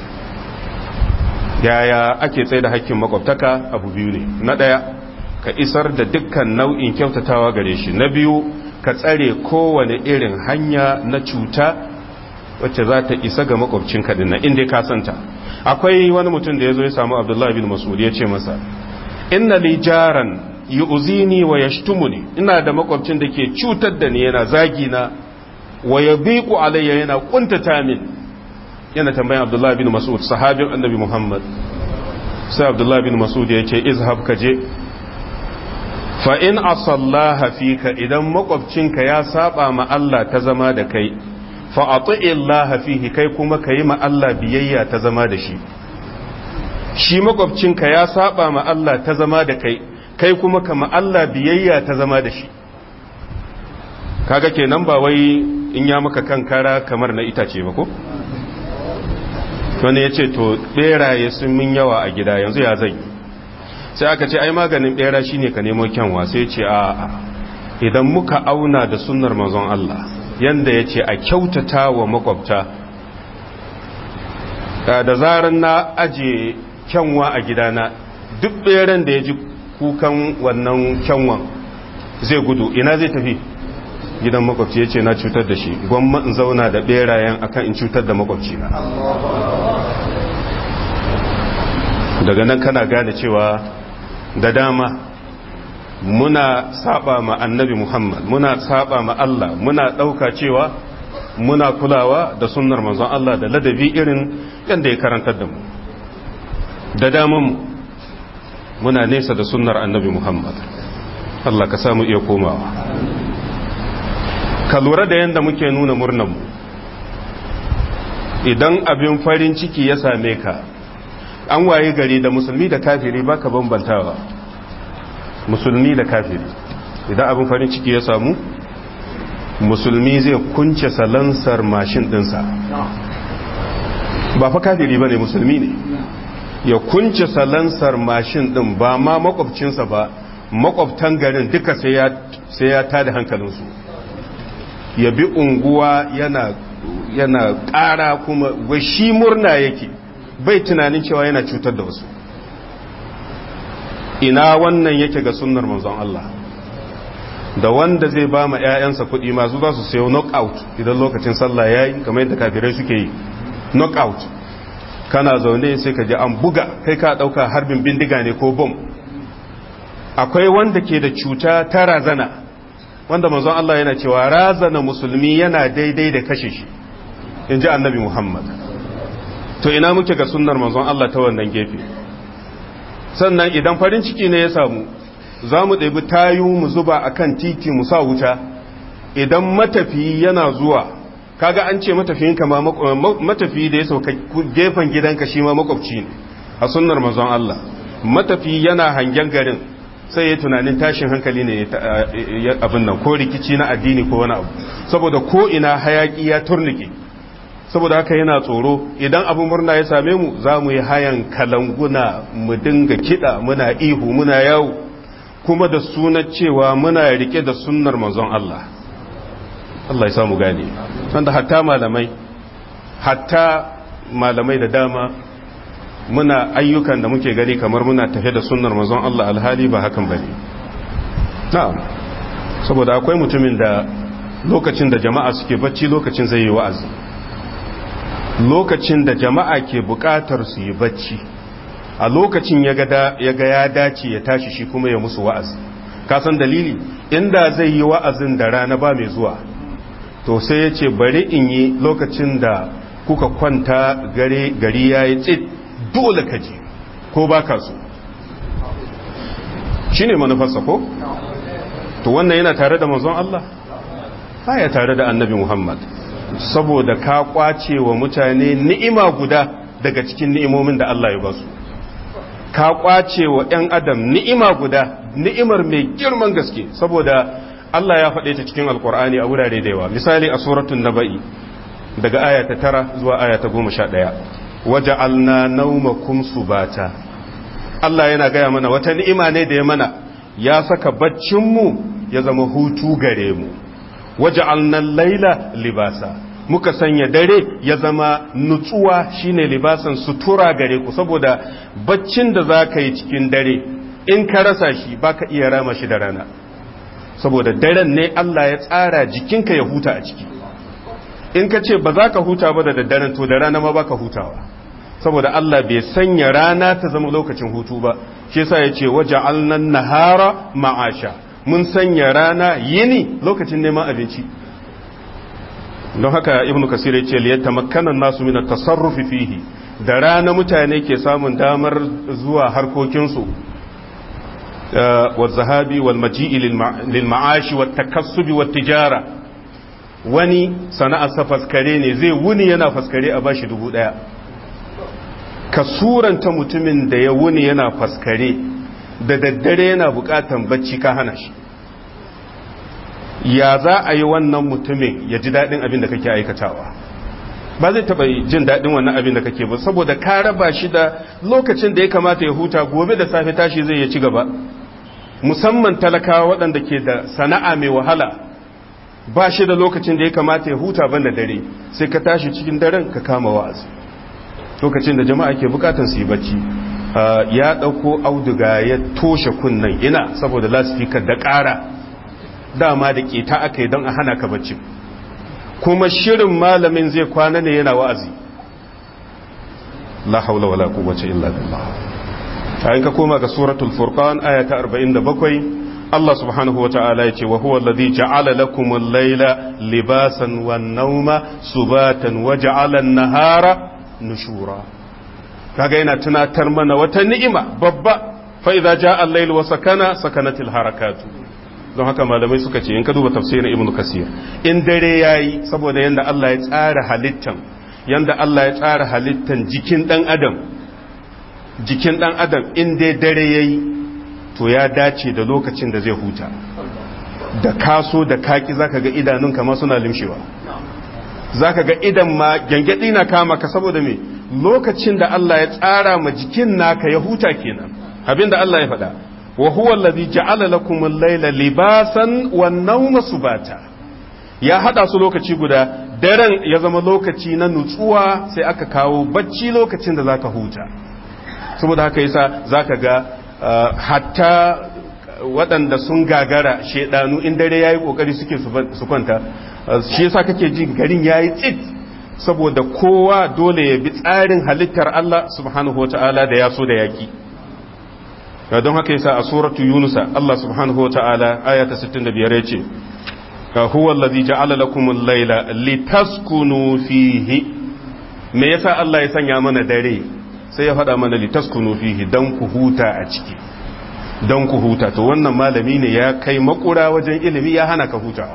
yaya ake tsaye da hakkin makwabtaka abu biyu ne na ɗaya ka isar da dukkan nau'in kyautatawa gare shi na biyu ka tsare kowane irin hanya na cuta wacce za ta isa ga makwabcinka dinnan inda ka santa akwai wani mutum da ya zo ya samu abdullahi bin masud ya ce masa inna li jaran yu'zini wa yashtumuni ina da makwabcin da ke cutar da ni yana zagi na wa yabiqu alayya yana kuntata min yana tambayan abdullahi bin masud sahabin annabi muhammad sai abdullahi bin masud ya ce izhab ka je fa in asallaha fika idan makwabcinka ya saba ma Allah ta zama da kai fa ati'illaha fihi kai kuma kayi ma Allah biyayya ta zama da shi shi makwabcinka ya saba ma Allah ta zama da kai kai kuma ka ma Allah biyayya ta zama da shi kaga kenan ba wai in ya maka kankara kamar na itace ba ko wani ya ce to beraye sun min yawa a gida yanzu ya zai sai aka ce ai maganin bera shine ka nemo kyanwa sai ce a idan muka auna da sunnar manzon Allah yanda ya ce a kyautata wa makwabta da zarar na aje kyanwa a gidana duk beran da ya ji kukan wannan kyanwan zai gudu ina zai tafi gidan makwabci ya ce na cutar da shi gwamma in zauna da berayen akan in cutar da makwabci na daga nan kana gane cewa da dama muna saba ma annabi Muhammad muna saba ma Allah muna ɗauka cewa muna kulawa da sunnar manzon Allah da ladabi irin yadda ya karantar da mu da daman muna nesa da sunnar annabi Muhammad Allah ka samu iya komawa ka lura da yadda muke nuna murnanmu idan abin farin ciki ya same ka an waye gari da musulmi da kafiri baka bambantawa musulmi da kafiri idan abin farin ciki ya samu musulmi zai kunce salansar mashin dinsa ba fa kafiri ba ne musulmi ne ya kunce salansar mashin din ba ma makwabcinsa ba makwabtan garin duka sai ya tada hankalinsu ya bi unguwa yana yana ƙara kuma shi murna yake bai tunanin cewa yana cutar da wasu ina wannan yake ga sunnar manzon Allah da wanda zai ba ma 'ya'yansa kuɗi masu za su sayo knockout idan lokacin sallah ya yi kamar yadda kafirai suke yi knockout kana zaune sai ka ji an buga kai ka ɗauka harbin bindiga ne ko bom akwai wanda ke da cuta ta razana wanda manzon Allah yana cewa razana musulmi yana daidai da kashe shi in ji annabi Muhammad to ina muke ga sunnar manzon Allah ta wannan gefe sannan idan farin ciki ne ya samu za mu ɗabi tayu mu zuba a kan titi mu sa wuta idan matafiyi yana zuwa kaga an ce matafiyin kama matafiyi da ya sauka gefen gidanka shi ma makwabci ne a sunnar manzon Allah matafiyi yana hangen garin sai ya tunanin tashin hankali ne abin nan ko rikici na addini ko wani abu saboda ko ina hayaki ya turnike saboda haka yana tsoro idan abu murna ya same mu za mu yi hayan kalanguna mu dinga kiɗa muna ihu muna yawo kuma da sunan cewa muna rike da sunnar manzon Allah Allah ya samu gane wanda hatta malamai hatta malamai da dama muna ayyukan da muke gani kamar muna tafe da sunnar manzon Allah alhali ba hakan bane na'am saboda akwai mutumin da lokacin da jama'a suke bacci lokacin zai yi wa'azi lokacin da jama'a ke bukatar su yi bacci a lokacin ya ga ya dace ya tashi shi kuma ya musu wa'azi kasan dalili inda zai yi wa'azin da rana ba mai zuwa to sai ya ce bari in yi lokacin da kuka kwanta gari ya yi tsit dole ka je ko ba ka so shi ne manufarsa ko? to wannan yana tare da manzon Allah? ya tare da annabi Muhammad saboda ka kwace wa mutane ni'ima guda daga cikin ni'imomin da Allah ya ba su ka kwace wa 'yan adam ni'ima guda ni'imar mai girman gaske saboda Allah ya faɗe ta cikin alkur'ani a wurare da yawa misali a suratun naba'i daga aya ta tara zuwa aya ta goma sha ɗaya waje alna naumakum subata Allah yana gaya mana wata ni'ima ne da ya mana ya saka baccinmu ya zama hutu gare mu waje alnan laila libasa muka sanya dare ya zama nutsuwa shine libasan sutura gare ku saboda baccin da za ka yi cikin dare in ka rasa shi baka iya rama shi da rana saboda daren ne Allah ya tsara jikinka ya huta a ciki in ka ce ba za ka huta ba da daddaren to da rana ma baka hutawa saboda Allah bai sanya rana ta zama lokacin hutu ba shi yasa ya ce waje alnan nahara ma'asha mun sanya rana yini lokacin neman abinci don haka ibnu kasir ya ce liyatta makkanan nasu min tasarrufi fihi da rana mutane ke samun damar zuwa harkokinsu wa zahabi wal maji'i lil ma'ashi wat takassubi wat tijara wani sana'arsa faskare ne zai wuni yana faskare a bashi dubu daya ka suranta mutumin da ya wuni yana faskare da daddare yana bukatan bacci ka hana shi ya za a yi wannan mutumin ya ji daɗin abin da kake aikatawa ba zai taɓa jin daɗin wannan abin da kake ba saboda ka raba shi da lokacin da ya kamata ya huta gobe da safe tashi zai ya ci gaba musamman talakawa waɗanda ke da sana'a mai wahala ba shi da lokacin da ya kamata ya huta ban da dare sai ka tashi cikin daren ka kama wa'azi lokacin da jama'a ke bukatan su yi bacci ya ɗauko auduga ya toshe kunnan ina saboda lasfikar da ƙara dama da ƙeta aka yi don a hana ka bacci kuma shirin malamin zai kwana ne yana wa'azi la haula wala quwwata illa billah ayin ka koma ga suratul furqan aya ta 47 Allah subhanahu wa ta'ala yace wa huwa alladhi ja'ala lakum al-layla libasan wan-nawma subatan wa ja'ala an-nahara nushura kaga yana tunatar mana wata ni'ima babba fa idza ja'a al-layl wa sakana sakanatil harakatu don haka malamai suka ce in ka duba tafsirin ibn kasir in dare yayi saboda yanda Allah ya tsara halittan yanda Allah ya tsara halittan jikin dan adam jikin dan adam in dai dare yayi to ya dace da lokacin da zai huta da kaso da kaki zaka ga idanunka ma suna limshewa zaka ga idan ma gangadi na kama ka saboda me lokacin da Allah ya tsara ma jikin naka ya huta kenan abinda Allah ya faɗa wa huwa allazi ja'ala lakum al-layla libasan wan nawma subata ya hada su lokaci guda daren ya zama lokaci na nutsuwa sai aka kawo bacci lokacin da zaka huta saboda haka yasa zaka ga hatta waɗanda sun gagara shedanu in dare yayi kokari suke su kwanta shi yasa kake ji garin yayi tsit saboda kowa dole ya bi tsarin halittar Allah subhanahu wataala da ya so da yaki don haka yasa a suratu yunusa Allah subhanahu wataala aya ta 65 yace huwa allazi ja'ala lakum al-layla litaskunu fihi me yasa Allah ya sanya mana dare sai ya faɗa mana litaskunu fihi dan ku huta a ciki dan ku huta to wannan malami ne ya kai makura wajen ilimi ya hana ka hutawa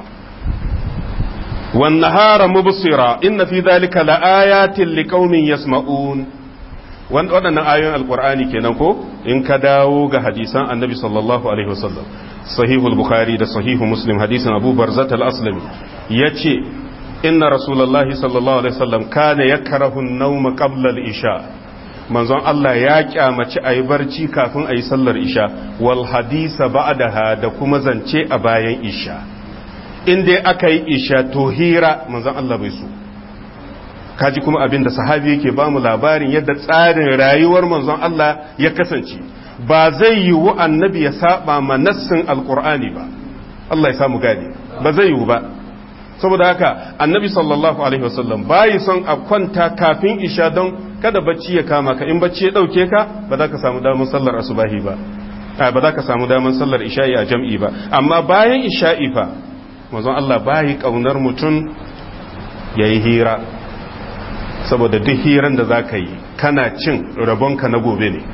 wan nahara mubsira inna fi dhalika laayatin liqaumin yasma'un waɗannan ayoyin alqur'ani kenan ko in ka dawo ga hadisan annabi sallallahu alaihi wasallam sahihul bukhari da sahihu muslim hadisin abu barzat al-aslami yace inna rasulullahi sallallahu alaihi wasallam kana yakrahu an-nawm qabla al-isha manzon Allah ya kyamaci ayi barci kafin ayi sallar isha wal hadisa ba'daha da kuma zance a bayan isha in dai aka yi isha to hira manzon Allah bai so kaji kuma abin da sahabi yake ba mu labarin yadda tsarin rayuwar manzon Allah ya kasance ba zai yiwu annabi ya saba ma nassin alqur'ani ba Allah ya samu gane ba zai yiwu ba saboda haka annabi sallallahu alaihi wasallam bayi son a kwanta kafin isha don kada bacci ya kama ka in bacci ya dauke ka ba za ka samu damar sallar asubahi ba ba za ka samu damar sallar isha'i a jam'i ba amma bayan isha'i fa manzon Allah bayi kaunar mutum yayi hira saboda duk hiran da za ka yi kana cin rabonka na gobe ne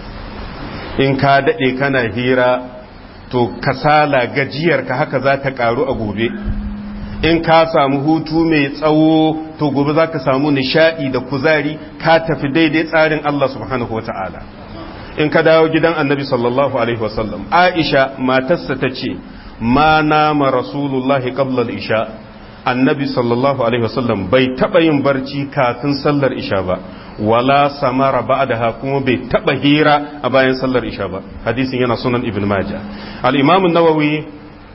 in ka daɗe kana hira to kasala gajiyarka haka za ta ƙaru a gobe in ka samu hutu mai tsawo to gobe za ka samu nishaɗi da kuzari ka tafi daidai tsarin Allah subhanahu wata'ala in ka dawo gidan annabi sallallahu alaihi wasallam aisha matarsa ta ce ma nama rasulullahi qabla isha annabi sallallahu alaihi wasallam bai taɓa yin barci kafin sallar isha ba wala samara ba'daha kuma bai taɓa hira a bayan sallar isha ba hadisin yana sunan ibn majah al-imam an-nawawi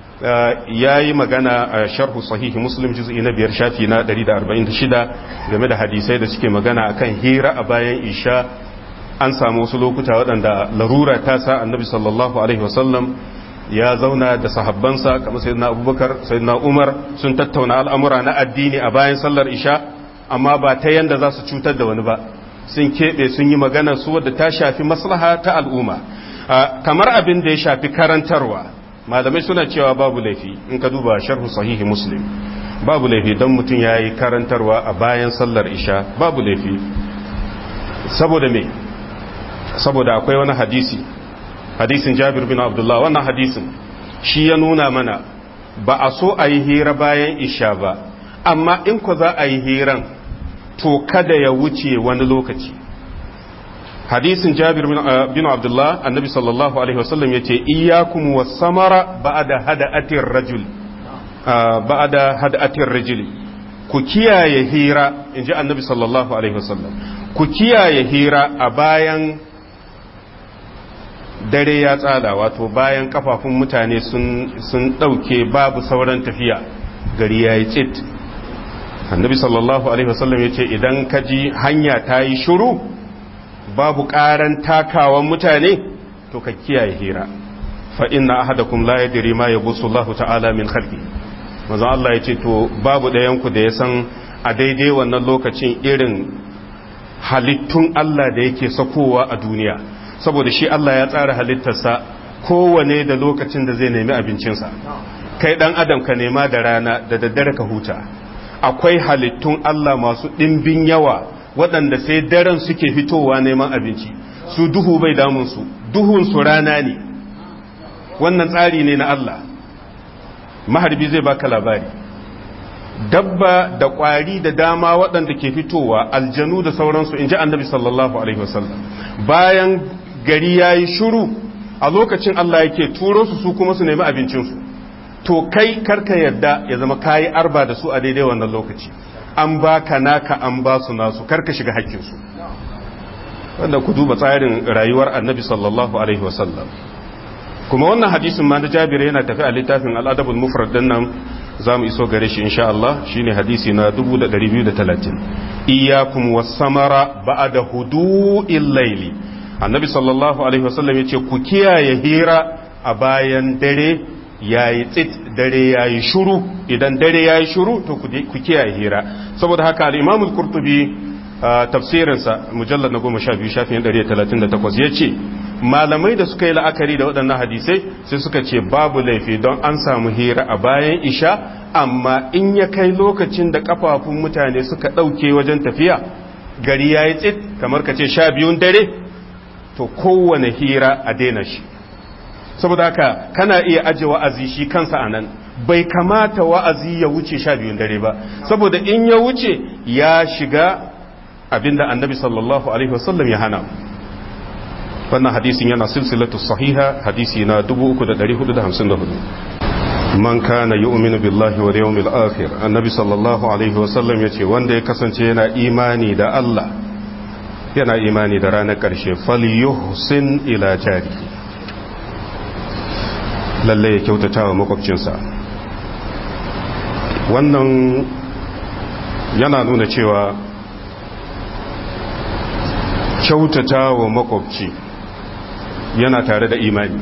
ya yi magana a sharhu sahihi muslim juz'i na biyar shafi na 146 game da hadisai da suke magana akan hira a bayan isha an samu wasu lokuta waɗanda larura ta sa annabi sallallahu alaihi wasallam ya zauna da sahabbansa kamar sayyidina abubakar sayyidina umar sun tattauna al'amura na addini a bayan sallar isha amma ba ta yanda za su cutar da wani ba sun keɓe sun yi magana su wadda ta shafi maslaha ta al'umma kamar abin da ya shafi karantarwa malamai suna cewa babu laifi in ka duba sharhu sahihi muslim babu laifi don mutum ya yi karantarwa a bayan sallar isha babu laifi saboda me saboda akwai wani hadisi hadisin jabir bin abdullah wannan hadisin shi ya nuna mana ba a so a yi hira bayan isha ba amma in ku za a yi hiran to kada ya wuce wani lokaci hadisin jabir bin abdullah annabi sallallahu alaihi wasallam yace iyyakum was-samara ba'da hada'atir rajul ba'da hada'atir rajul ku kiyaye hira inji annabi sallallahu alaihi wasallam ku kiyaye hira a bayan dare ya tsada wato bayan kafafun mutane sun sun dauke babu sauran tafiya gari yayi tsit annabi sallallahu alaihi wasallam yace idan ka ji hanya ta yi shiru babu ƙaran takawan mutane to ka kiyaye hira fa inna ahadakum la yadri ma yabussu Allah ta'ala min khalqi manzo Allah yace to babu ɗayan ku da ya san a daidai wannan lokacin irin halittun Allah da yake sakowa a duniya saboda shi Allah ya tsara halittarsa kowane da lokacin da zai nemi abincinsa kai dan adam ka nema da rana da daddare ka huta akwai halittun Allah masu ɗimbin yawa waɗanda sai daren suke fitowa neman abinci su duhu bai damunsu duhunsu rana ne wannan tsari ne na Allah maharbi zai baka labari dabba da ƙwari da dama waɗanda ke fitowa aljanu da sauransu in ji annabi sallallahu alaihi wasallam bayan gari ya yi shuru a lokacin Allah yake turo su su kuma su nemi abincinsu to kai karka yadda ya zama kayi arba da su a daidai wannan lokaci an baka naka an ba su nasu karka shiga hakkinsu wanda ku duba tsarin rayuwar annabi sallallahu alaihi wasallam kuma wannan hadisin ma na jabir yana tafi a littafin al'adabul mufrad din nan za mu iso gare shi insha Allah shine hadisi na 2230 iyyakum was-samara ba'da hudu'il layli annabi sallallahu alaihi wasallam yace ku kiyaye hira a bayan dare yayi tsit dare yayi shuru idan dare yayi shuru to ku kiyaye hira saboda haka al-imam al-qurtubi tafsirinsa mujallad na 12 shafin 138 yace malamai da suka yi la'akari da waɗannan hadisai sai suka ce babu laifi don an samu hira a bayan isha amma in ya kai lokacin da kafafun mutane suka ɗauke wajen tafiya gari ya yi tsit kamar ka ce sha biyun dare to kowane hira a daina shi saboda haka kana iya aje wa'azi shi kansa a nan bai kamata wa'azi ya wuce sha biyun dare ba saboda in ya wuce ya shiga abinda annabi sallallahu alaihi wasallam ya hana wannan hadisin yana silsilatu sahiha hadisi na 3454 man kana yu'minu billahi wal yawmil akhir annabi sallallahu alaihi wasallam yace wanda ya kasance yana imani da Allah yana imani da ranar karshe falyuhsin ila jari lalle ya kyautata wa makwabcinsa wannan yana nuna cewa kyautata wa makwabci yana tare da imani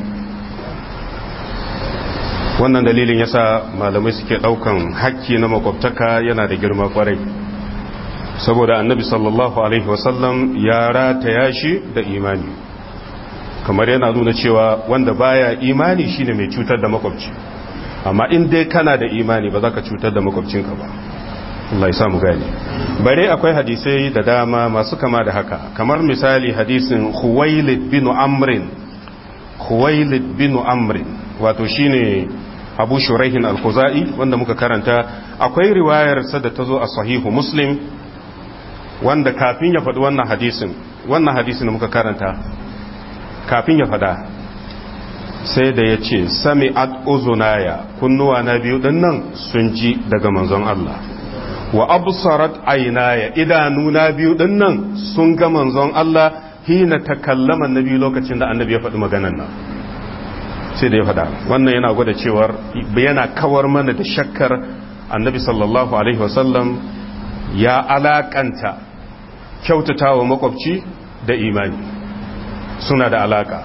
wannan dalilin yasa malamai suke daukan hakki na makwabtaka yana da girma kwarai saboda annabi sallallahu alaihi wasallam ya rataya shi da imani kamar yana nuna cewa wanda baya imani shine mai cutar da makwabci amma in dai kana da imani ba za ka cutar da makwabcinka ba Allah ya samu gani bare akwai hadisai da dama masu kama da haka kamar misali hadisin Khuwailid bin Amrin Khuwailid bin Amrin wato shine Abu Shuraihin al-Khuzai wanda muka karanta akwai riwayar sa da tazo a sahihu Muslim wanda kafin ya faɗi wannan hadisin wannan hadisin da muka karanta kafin ya faɗa sai da ya ce sami ad uzunaya kunnuwa na biyu nan sun ji daga manzon Allah wa absarat aynaya idanu na biyu nan sun ga manzon Allah hina takallama annabi lokacin da annabi ya faɗi maganar nan sai da ya faɗa wannan yana gwada cewar yana kawar mana da shakkar annabi sallallahu alaihi wasallam ya alakanta kyautatawa makwabci da imani suna da alaka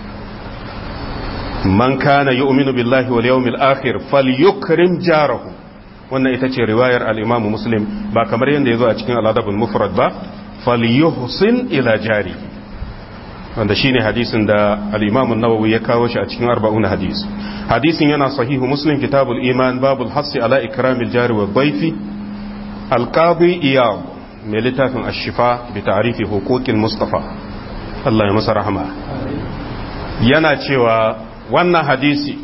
man kana yu'minu billahi wal yawmil akhir falyukrim jarahu wannan ita ce riwayar al-Imam Muslim ba kamar yadda yazo a cikin al-Adabul Mufrad ba falyuhsin ila jari wanda shine hadisin da al-Imam an-Nawawi ya kawo shi a cikin 40 hadis hadisin yana sahihu Muslim kitabul iman babul hasi ala ikramil jari wa dhaifi al-qadi iyad mai littafin ash-shifa bi ta'rifi huquqil mustafa Allah ya masa rahama yana cewa wannan hadisi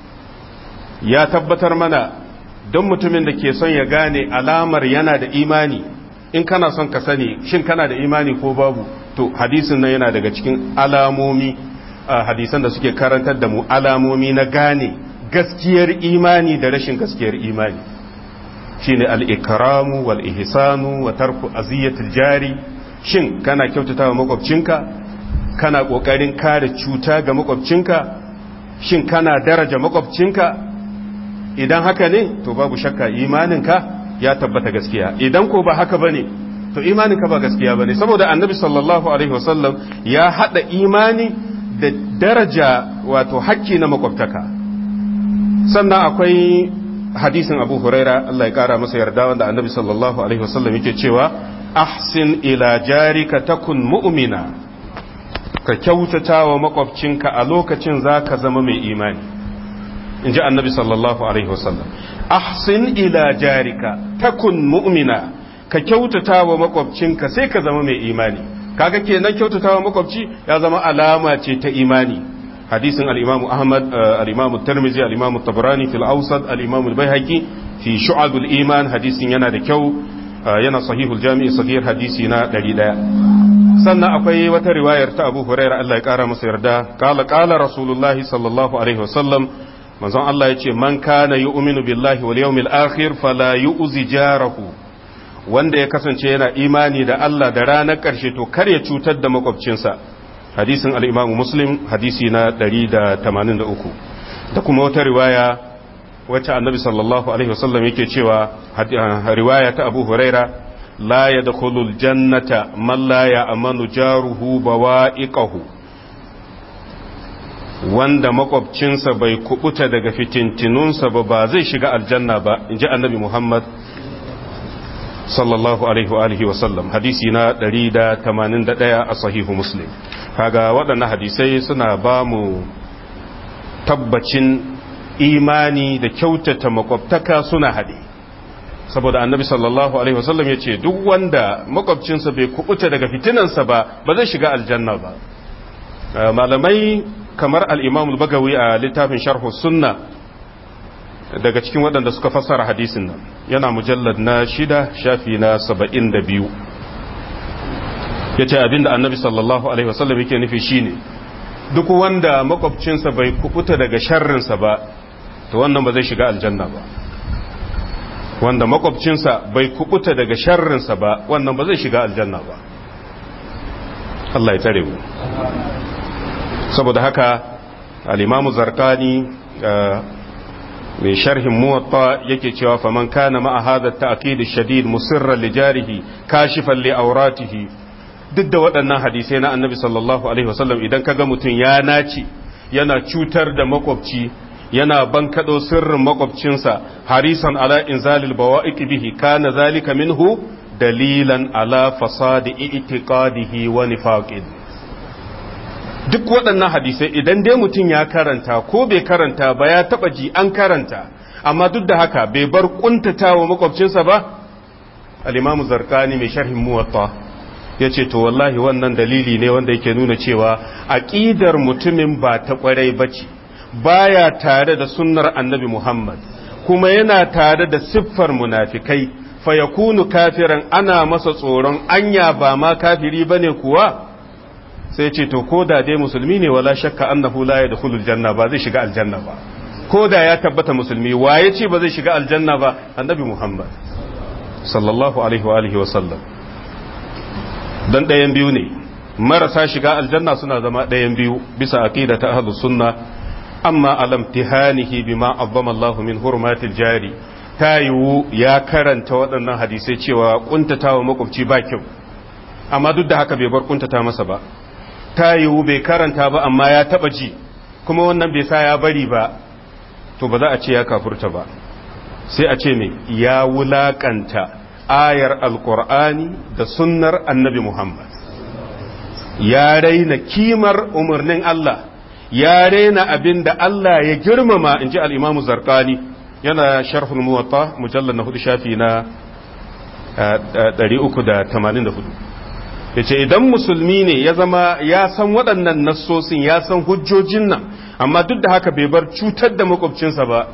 ya tabbatar mana don mutumin da ke son ya gane alamar yana da imani in kana son ka sani shin kana da imani ko babu to hadisin nan yana daga cikin alamomi hadisan da suke karantar da mu alamomi na gane gaskiyar imani da rashin gaskiyar imani shine al-ikramu wal ihsanu wa tarku aziyatil jari shin kana kyautatawa makwabcinka kana kokarin kare cuta ga makwabcinka shin kana daraja makwabcinka idan haka ne to babu shakka imaninka ya tabbata gaskiya idan ko ba haka bane to imaninka ba gaskiya bane saboda annabi sallallahu alaihi wasallam ya hada imani da daraja wato hakki na makwabtaka sannan akwai hadisin abu huraira Allah ya kara masa yarda wanda annabi sallallahu alaihi wasallam yake cewa ahsin ila jarika takun mu'mina ka kyautata wa makwabcinka a lokacin za ka zama mai imani in ji annabi sallallahu alaihi wasallam ahsin ila jarika takun mu'mina ka kyautata wa makwabcinka sai ka zama mai imani kaga kenan kyautata wa makwabci ya zama alama ce ta imani hadisin al-imam ahmad al-imam tirmidhi al-imam tabrani fil awsat al-imam al-baihaqi fi shu'abul iman hadisin yana da kyau yana sahihul jami'i sahih hadisi na 100 sannan akwai wata riwayar ta Abu Hurairah Allah ya kara masa yarda qala qala rasulullahi sallallahu alaihi wasallam manzon Allah yace man kana yu'minu billahi wal yawmil akhir fala yu'zi jarahu wanda ya kasance yana imani da Allah da ranar karshe to kar ya cutar da makwabcinsa hadisin al-Imam Muslim hadisi na 183 da kuma wata riwaya wacce annabi sallallahu alaihi wasallam yake cewa riwaya ta Abu Hurairah لا يدخل الجنة من لا يأمن جاره بوائقه wanda makwabcinsa bai kubuta daga fitintinunsa ba ba zai shiga aljanna ba in ji annabi Muhammad sallallahu alaihi wa alihi wasallam hadisi na 181 a sahihu muslim kaga waɗannan hadisai suna ba mu tabbacin imani da kyautata makwabtaka suna haɗe saboda annabi sallallahu alaihi wasallam ya ce duk wanda makwabcinsa bai kubuta daga fitinansa ba ba zai shiga aljanna ba malamai kamar al-imam al-bagawi a littafin sharhu sunna daga cikin waɗanda suka fassara hadisin nan yana mujallad na shida shafi na saba'in da biyu ya ce abinda annabi sallallahu alaihi wasallam yake nufi shine duk wanda makwabcinsa bai kubuta daga sharrinsa ba to wannan ba zai shiga aljanna ba wanda makwabcinsa bai kubuta daga sharrinsa ba wannan ba zai shiga aljanna ba Allah ya tare mu saboda haka al-imamu zarkani mai sharhin muwatta yake cewa faman kana ma'a hadha at-ta'kid ash-shadid musirran li jarihi kashifan li awratihi duk da waɗannan hadisai na annabi sallallahu alaihi wasallam idan kaga mutum ya naci yana cutar da makwabci yana bankaɗo sirrin makwabcinsa harisan ala inzalil bawa'iq bihi kana zalika minhu dalilan ala fasadi i'tiqadihi wa nifaqin duk waɗannan hadisai idan dai mutum ya karanta ko bai karanta ba ya taba ji an karanta amma duk da haka bai bar kuntatawa makwabcinsa ba al-imamu zarqani mai sharhin muwatta ya ce to wallahi wannan dalili ne wanda yake nuna cewa aƙidar mutumin ba ta ƙwarai ba ce baya tare da sunnar annabi Muhammad kuma yana tare da siffar munafikai fa yakunu kafiran ana masa tsoron anya ba ma kafiri bane kuwa sai ce to ko da dai musulmi ne wala shakka annahu la yadkhulul janna ba zai shiga aljanna ba ko da ya tabbata musulmi waye ce ba zai shiga aljanna ba annabi Muhammad sallallahu alaihi wa alihi wa sallam dan ɗayan biyu ne marasa shiga aljanna suna zama ɗayan biyu bisa aqida ta ahlus sunna amma alam tihanihi bima azzama Allahu min hurmatil jari ta yiwu ya karanta waɗannan hadisai cewa kuntatawa makwabci ba kyau amma duk da haka bai bar kuntata masa ba ta yiwu bai karanta ba amma ya taba ji kuma wannan bai sa ya bari ba to ba za a ce ya kafurta ba sai a ce me ya wulakanta ayar alkur'ani da sunnar annabi Muhammad ya raina kimar umarnin Allah ya raina abin da Allah ya girmama in ji al'imamu zarkani yana sharhul muwatta mujallar na hudu shafi na 384 ya ce idan musulmi ne ya zama ya san waɗannan nassosin ya san hujjojin nan amma duk da haka bai bar cutar da makwabcinsa ba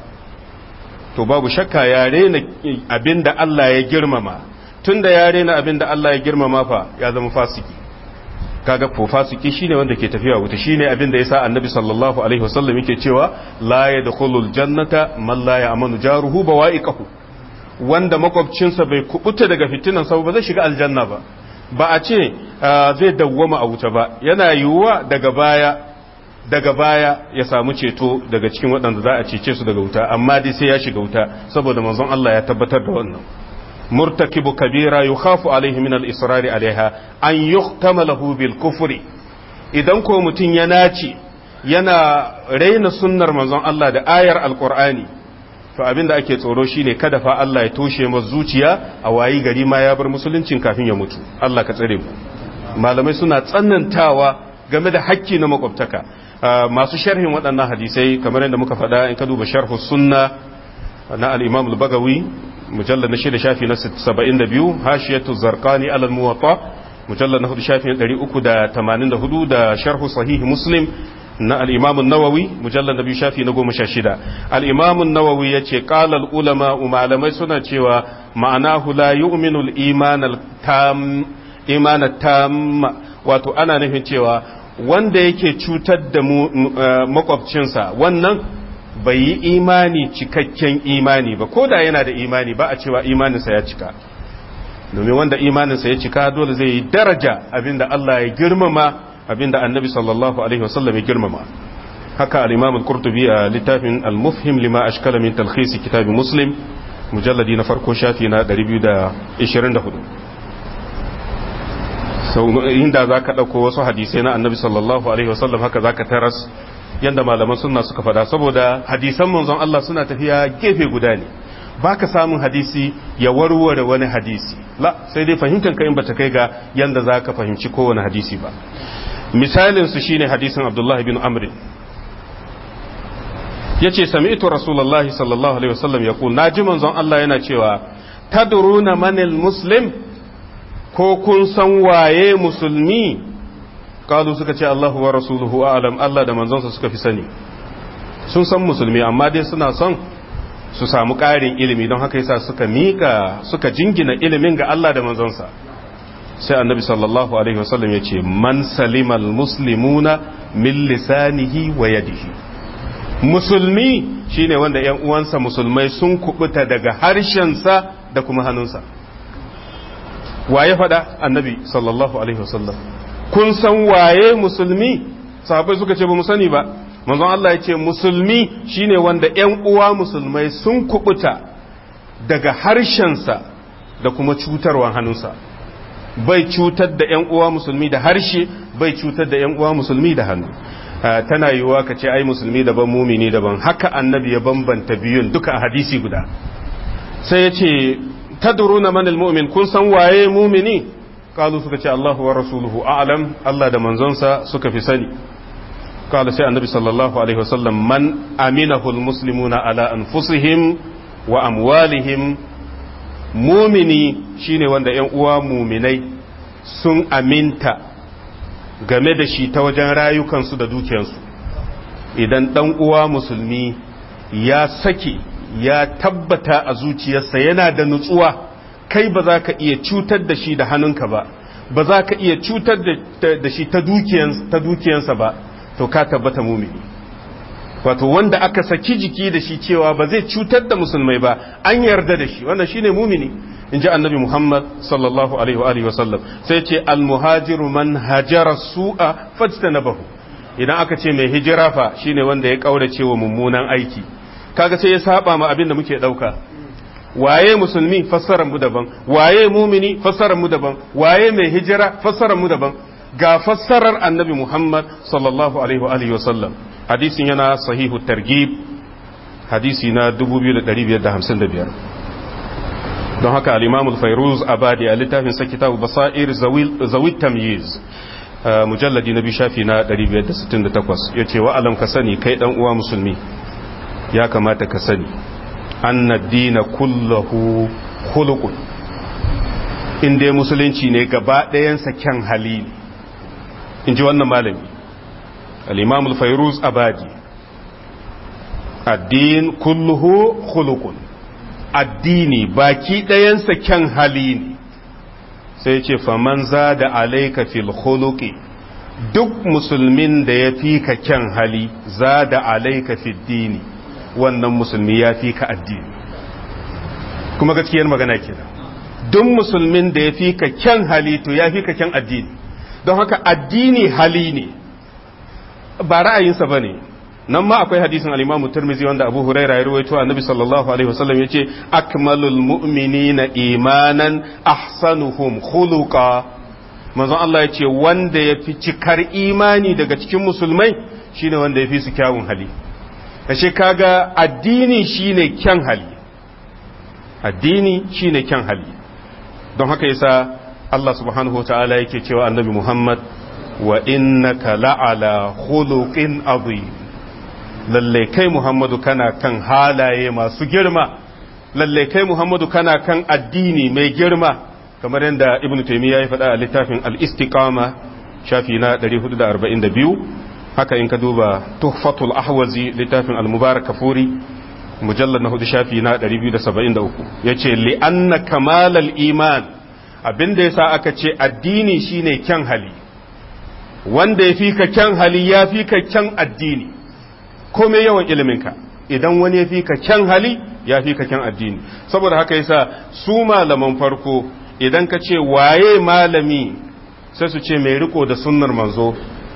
to babu shakka ya rena abin da Allah ya girmama tun da ya rena abin da Allah ya girmama fa ya zama fasiki kaga ko fasiki shine wanda ke tafiya wuta shine abin da yasa annabi sallallahu alaihi wasallam yake cewa la yadkhulul jannata man la ya'manu jaruhu bawa'iqahu wanda makwabcinsa bai kubuta daga fitinan sa ba zai shiga aljanna ba ba a ce zai dawwama a wuta ba yana yiwuwa daga baya daga baya ya samu ceto daga cikin waɗanda za a cece su daga wuta amma dai sai ya shiga wuta saboda manzon Allah ya tabbatar da wannan murtakibu kabira yukhafu alaihi min al-israri alaiha an yuhtamalahu bil kufri idan ko mutum ya naci yana raina sunnar manzon Allah da ayar alqur'ani to abinda ake tsoro shine kada fa Allah ya toshe masa zuciya a wayi gari ma ya bar musuluncin kafin ya mutu Allah ka tsare mu malamai suna tsanantawa game da hakki na makwabtaka masu sharhin waɗannan hadisai kamar yadda muka faɗa in ka duba sharhu sunna na al-imam al-bagawi mujallad na shida shafi na 72 hashiyatu zarqani ala al-muwatta mujallad na hudu shafi na 384 da sharhu sahih muslim na al-imam an-nawawi mujallad na biyu shafi na 16 al-imam an-nawawi yace qala al-ulama malamai suna cewa ma'anahu la yu'minu al-iman al-tam iman al-tam wato ana nufin cewa wanda yake cutar da makwabcinsa wannan bai yi imani cikakken imani ba ko da yana da imani ba a cewa imaninsa ya cika domin wanda imaninsa ya cika dole zai yi daraja abinda Allah ya girmama abinda annabi sallallahu alaihi wasallam ya girmama haka al-imam al-qurtubi a littafin al-mufhim lima ashkala min talkhis kitab muslim mujalladi na farko shafi na 224 sau inda za ka ɗauko wasu hadisai na annabi sallallahu alaihi wasallam haka za ka taras yadda malaman suna suka faɗa saboda hadisan manzon Allah suna tafiya gefe guda ne ba ka samun hadisi ya warware wani hadisi la sai dai fahimtar ka in ba ta kai ga yadda za ka fahimci kowane hadisi ba misalin su shine hadisin abdullah bin amr ya ce sami'tu rasulullahi sallallahu alaihi wasallam ya na ji manzon Allah yana cewa tadruna manil muslim ko kun san waye musulmi kalu suka ce Allahu wa rasuluhu a'lam Allah da manzonsa suka fi sani sun san musulmi amma dai suna son su samu ƙarin ilimi don haka yasa suka mika suka jingina ilimin ga Allah da manzonsa sai annabi sallallahu alaihi wasallam ya ce man salimal muslimuna min lisanihi wa yadihi musulmi shine wanda ‘yan uwansa musulmai sun kubuta daga harshensa da kuma hannunsa waye faɗa annabi sallallahu alaihi wasallam kun san waye musulmi sahabai suka ce ba mu sani ba manzon Allah ya ce musulmi shine wanda ‘yan uwa musulmai sun kubuta daga harshensa da kuma cutarwa hannunsa bai cutar da ‘yan uwa musulmi da harshe bai cutar da ‘yan uwa musulmi da hannu tana yiwuwa ka ce ai musulmi daban mumini daban haka annabi ya bambanta biyun duka a hadisi guda sai ya ce tadruna manil mu'min kun san waye mumini kalu suka ce Allahu wa rasuluhu a'lam Allah da manzonsa suka fi sani kala sai annabi sallallahu alaihi wasallam man aminahu almuslimuna ala anfusihim wa amwalihim mumini shine wanda ‘yan uwa muminai sun aminta game da shi ta wajen rayukansu da dukiyarsu idan ɗan uwa musulmi ya sake ya tabbata a zuciyarsa yana da nutsuwa kai ba za ka iya cutar da shi da hannunka ba ba za ka iya cutar da shi ta dukiyansa ba to ka tabbata mumini wato wanda aka saki jiki da shi cewa ba zai cutar da musulmai ba an yarda da shi wannan shine mumini in ji annabi muhammad sallallahu alaihi wa alihi wasallam sai ce almuhajiru man hajara su'a fajtanabahu idan aka ce mai hijira fa shine wanda ya kaurace wa mummunan aiki kaga sai ya saba ma abin da muke dauka waye musulmi fassarar mu daban waye mumini fassarar mu daban waye mai hijira fassarar mu daban ga fassarar annabi muhammad sallallahu alaihi wa alihi wasallam hadisin yana sahihu targib hadisi na 2555 don haka al-imam al-fayruz abadi a littafin sa kitabu basair zawil tamyiz mujalladi na biyu shafi na 568 yace wa alam ka sani kai dan uwa musulmi ya kamata ka sani anna dina kullahu khuluqun in dai musulunci ne gaba ɗayansa kyan hali ne in ji wannan malami الإمام الفيروز أبادي الدين كله خلق addini baki ɗayansa kyan hali ne sai ce faman za da alaika fil khuluqi duk musulmin da ya fi ka kyan hali za da alaika fil dini wannan musulmi ya fi ka addini kuma gaskiyar magana kenan duk musulmin da ya fi ka kyan hali to ya fi ka kyan addini don haka addini hali ne ba ra'ayinsa ba ne nan ma akwai hadisin al-Imam Tirmidhi wanda Abu Hurairah ya rawaito Annabi sallallahu alaihi wasallam yace akmalul mu'minina imanan ahsanuhum khuluqa manzon Allah yace wanda yafi cikar imani daga cikin musulmai shine wanda yafi su kyawun hali ashe kaga addini shine kyan hali addini shine kyan hali don haka yasa Allah subhanahu wa ta'ala yake cewa Annabi Muhammad wa innaka la'ala khuluqin azim lalle kai Muhammadu kana kan halaye masu girma lalle kai Muhammadu kana kan addini mai girma kamar yadda Ibn Taymiyyah ya faɗa a littafin al-Istiqama shafi na 442 haka in ka duba Tuhfatul Ahwazi littafin al-Mubarak Kafuri mujallad na hudu shafi na 273 yace li anna kamalal iman abinda yasa aka ce addini shine kyan hali wanda ya fi ka kyan hali ya fi ka kyan addini kome yawan iliminka idan wani ya fi ka kyan hali ya fi ka kyan addini saboda haka yasa su malaman farko idan ka ce waye malami sai su ce mai riko da sunnar manzo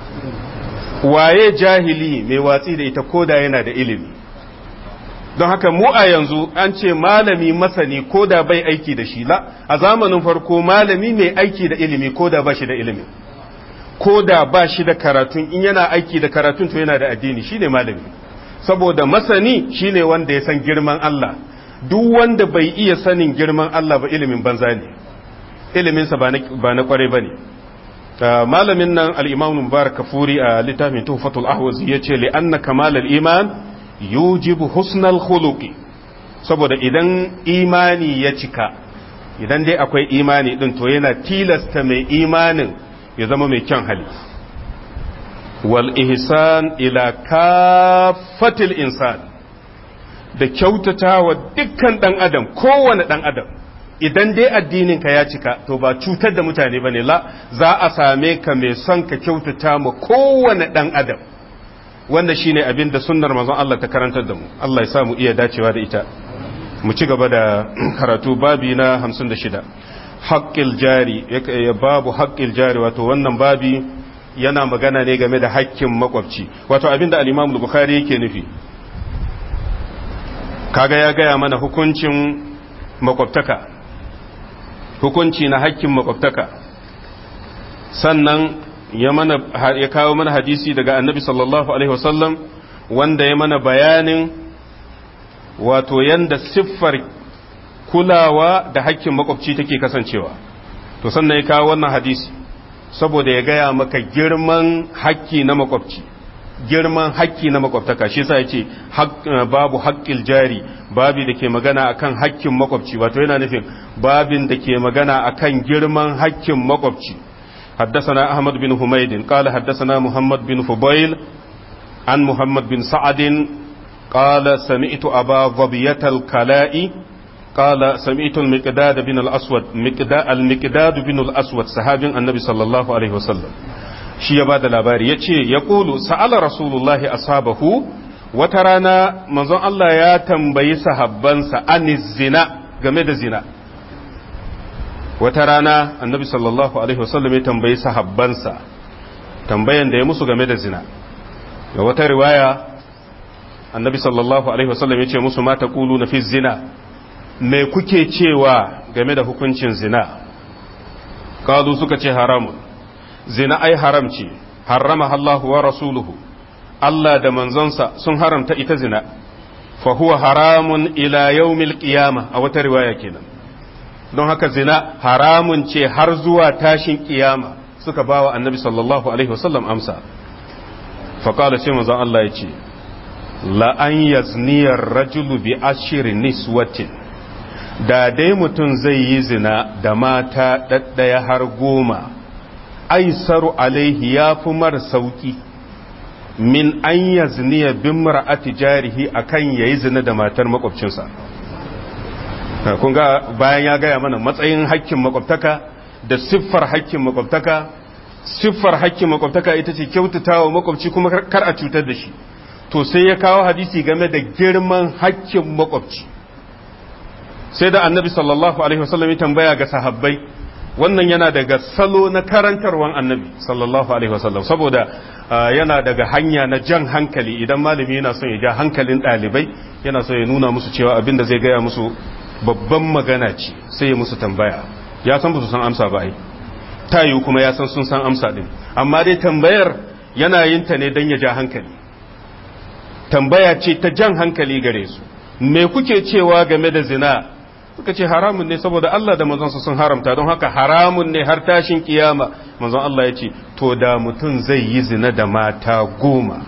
waye jahili mai watsi da ita koda yana da ilimi don haka mu a yanzu an ce malami masani koda bai aiki da shi la a zamanin farko malami mai aiki da ilimi koda ba shi da ilimi ko da ba shi da karatun in yana aiki da karatun to yana da addini shine malami saboda masani shine wanda ya san girman Allah duk wanda bai iya sanin girman Allah ba ilimin banza ne iliminsa ba na kware ba ne malamin nan al-imam mubarak kafuri a littafin tuhfatul ahwazi ya ce li anna kamal al-iman yujibu husnal khuluqi saboda idan imani ya cika idan dai akwai imani din to yana tilasta mai imanin ya zama mai kyan hali wal ihsan ila kafatil insan da kyautata wa dukkan dan adam kowane dan adam idan dai addinin ka ya cika to ba cutar da mutane bane la za a same ka mai son ka kyautata ma kowane dan adam wanda shine abin da sunnar manzon Allah ta karantar da mu Allah ya sa mu iya dacewa da ita mu ci gaba da karatu babi na 56 haqqil jari ya babu haqqil jari wato wannan babi yana magana ne game da haƙƙin makwabci wato abin da al-Imam Bukhari yake nufi kaga ya gaya mana hukuncin makwabtaka hukunci na haƙƙin makwabtaka sannan ya mana ya kawo mana hadisi daga annabi sallallahu alaihi wasallam wanda ya mana bayanin wato yanda siffar kulawa da hakkin makwabci take kasancewa to sannan ya kawo wannan hadisi saboda ya gaya maka girman hakki na makwabci girman hakki na makwabtaka shi yasa yace babu haqqil jari babi da ke magana akan hakkin makwabci wato yana nufin babin da ke magana akan girman hakkin makwabci حدثنا أحمد بن حميد قال حدثنا محمد بن فضيل عن محمد بن سعد قال سمعت أبا ظبية الكلاء قال سمعت المقداد بن الأسود المقداد بن الأسود صحابي النبي صلى الله عليه وسلم shi ya ba da labari ya ce ya ƙulu sa'ala rasulullahi ashabahu wata rana manzon Allah ya tambayi sahabbansa an zina game da zina wata rana annabi sallallahu alaihi wasallam ya tambayi sahabbansa tambayan da ya musu game da zina ga wata riwaya annabi sallallahu alaihi wasallam ya ce musu mata kulu na fi zina me kuke cewa game da hukuncin zina kalu suka ce haramun zina ai haram ce harrama Allahu wa rasuluhu Allah da manzonsa sun haramta ita zina fa huwa haramun ila yawmil qiyama a wata riwaya kenan don haka zina haramun ce har zuwa tashin kiyama suka bawa annabi sallallahu alaihi wasallam amsa fa qala sai manzon Allah ya ce la an yazniyar rajulu bi ashri niswatin da dai mutum zai yi zina da mata ɗaɗɗaya har goma aisaru alaihi ya fi mara sauki min an yazniya bin mara'ati jarihi akan yayi zina da matar makwabcinsa kun ga bayan ya gaya mana matsayin hakkin makwabtaka da siffar hakkin makwabtaka siffar hakkin makwabtaka ita ce kyautatawa makwabci kuma kar a cutar da shi to sai ya kawo hadisi game da girman hakkin makwabci sai da annabi sallallahu alaihi wasallam ya tambaya ga sahabbai wannan yana daga salo na karantarwan annabi sallallahu alaihi wasallam saboda yana daga hanya na jan hankali idan malami yana son ya ja hankalin ɗalibai yana son ya nuna musu cewa abin da zai gaya musu babban magana ce sai ya musu tambaya ya san ba su san amsa ba ai ta yiwu kuma ya san sun san amsa din amma dai tambayar yana yin ta ne don ya ja hankali tambaya ce ta jan hankali gare su me kuke cewa game da zina suka ce haramun ne saboda Allah da manzonsa sun haramta don haka haramun ne har tashin kiyama manzon Allah ya ce to da mutum zai yi zina da mata goma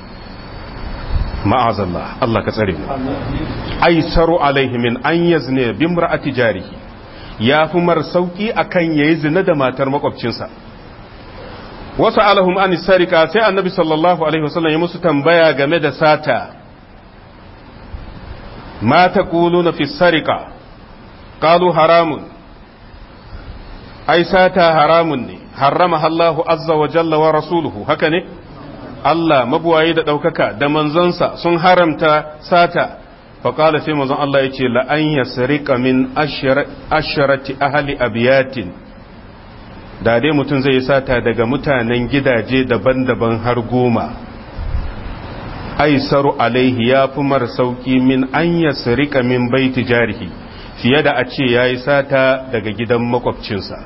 ma'azallah Allah ka tsare mu aisaru alaihi min an yazne bi imra'ati jarihi ya fi mar sauki akan yayi zina da matar makwabcinsa wasu alahum an sarika sai annabi sallallahu alaihi wasallam ya musu tambaya game da sata ma taquluna fi sarika qalu haramun ai sata haramun ne harrama Allahu azza wa jalla wa rasuluhu haka ne Allah mabuwayi da ɗaukaka da manzonsa sun haramta sata faƙala sai manzon Allah ya ce la'an ya sarika min asharati ahali abiyatin da dai mutum zai yi sata daga mutanen gidaje daban-daban har goma aisaru alaihi ya fi mar sauƙi min an ya sarika min baiti jarihi fiye da a ce ya yi sata daga gidan makwabcinsa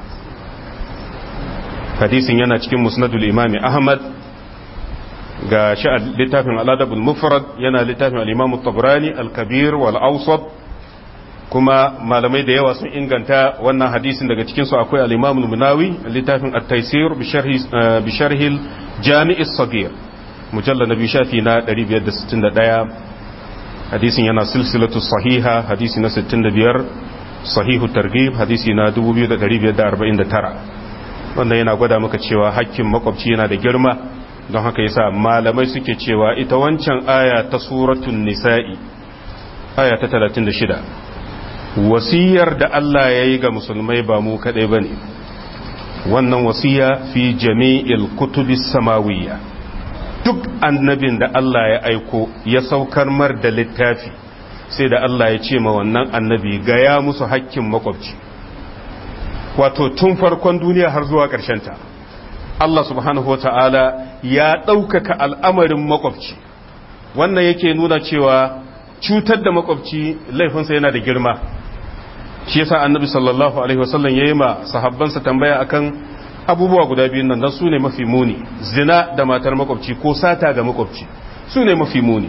hadisin yana cikin musnadul imami ahmad ga shi a littafin al'adabul mufrad yana littafin al'imamu tabrani al-kabir wal awsat kuma malamai da yawa sun inganta wannan hadisin daga cikinsu akwai al'imamu munawi littafin at-taisir bi sharhil jami'is sagir mujalla na biyu shafi na 561 hadisin yana silsilatu sahiha hadisi na 65 sahihu targhib hadisi na 2549 wanda yana gwada maka cewa hakkin makwabci yana da girma don haka yasa malamai suke cewa ita wancan aya ta suratun nisa'i aya ta 36 wasiyar da Allah ya yi ga musulmai ba mu kadai bane wannan wasiya fi jami'il kutubis samawiyya duk annabin da Allah ya aiko ya saukar mar da littafi sai da Allah ya ce ma wannan annabi gaya musu hakkin makwabci wato tun farkon duniya har zuwa ta Allah subhanahu wa ta'ala ya ɗaukaka al'amarin makwabci wannan yake nuna cewa cutar da makwabci laifinsa yana da girma shi yasa annabi sallallahu alaihi wasallam ya yi ma sahabbansa tambaya akan abubuwa guda biyun nan su ne mafi muni zina da matar makwabci ko sata ga makwabci su ne mafi muni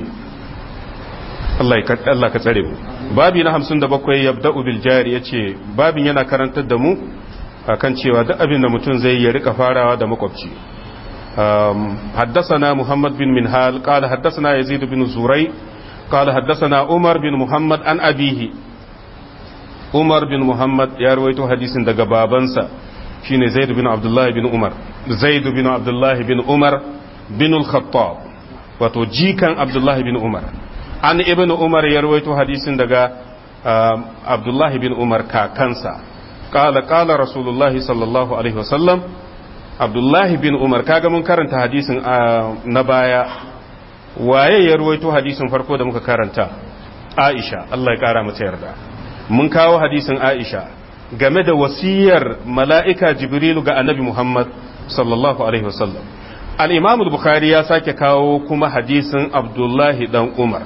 Allah ka tsare mu babi na hamsin da bakwai yabda'u bil jari yace babin yana karantar da mu akan cewa duk abin da mutum zai ya rika farawa da makwabci حدثنا محمد بن منهال قال حدثنا يزيد بن زري قال حدثنا عمر بن محمد عن أبيه عمر بن محمد يا رويته حديث دغ بابنسا شيني زيد بن عبد الله بن عمر زيد بن عبد الله بن عمر بن الخطاب wato jikan abdullahi bin umar an ibn umar ya rawaito hadisin daga abdullahi bin umar kakansa qala qala rasulullahi sallallahu alaihi wasallam abdullahi bin umar kaga mun karanta hadisin na baya waye ya rawaito hadisin farko da muka karanta aisha Allah ya kara mata yarda mun kawo hadisin aisha game da wasiyar mala'ika jibrilu ga annabi muhammad sallallahu alaihi wasallam al-imam al-bukhari ya sake kawo kuma hadisin abdullahi dan umar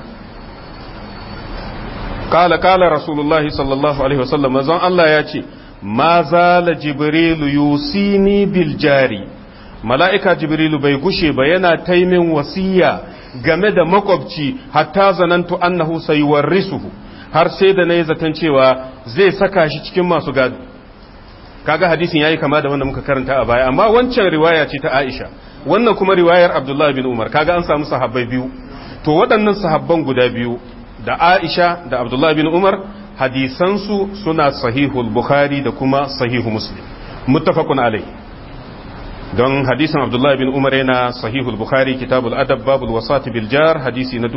قال قال رسول الله صلى الله عليه وسلم manzon Allah ya ce ma zala jibrilu yusini bil jari mala'ika jibrilu bai gushe ba yana taimin wasiya game da makwabci hatta zanantu annahu sayuwarrisuhu har sai da nayi zaton cewa zai saka shi cikin masu gado kaga hadisin yayi kama da wanda muka karanta a baya amma wancan riwaya ce ta Aisha wannan kuma riwayar Abdullah bin Umar kaga an samu sahabbai biyu to waɗannan sahabban guda biyu da Aisha da Abdullah bin Umar hadisansu suna sahihul Bukhari da kuma sahihu Muslim muttafaqun alai don hadisin Abdullah bin Umar yana sahihul Bukhari kitabul adab babul wasati bil jar hadisi na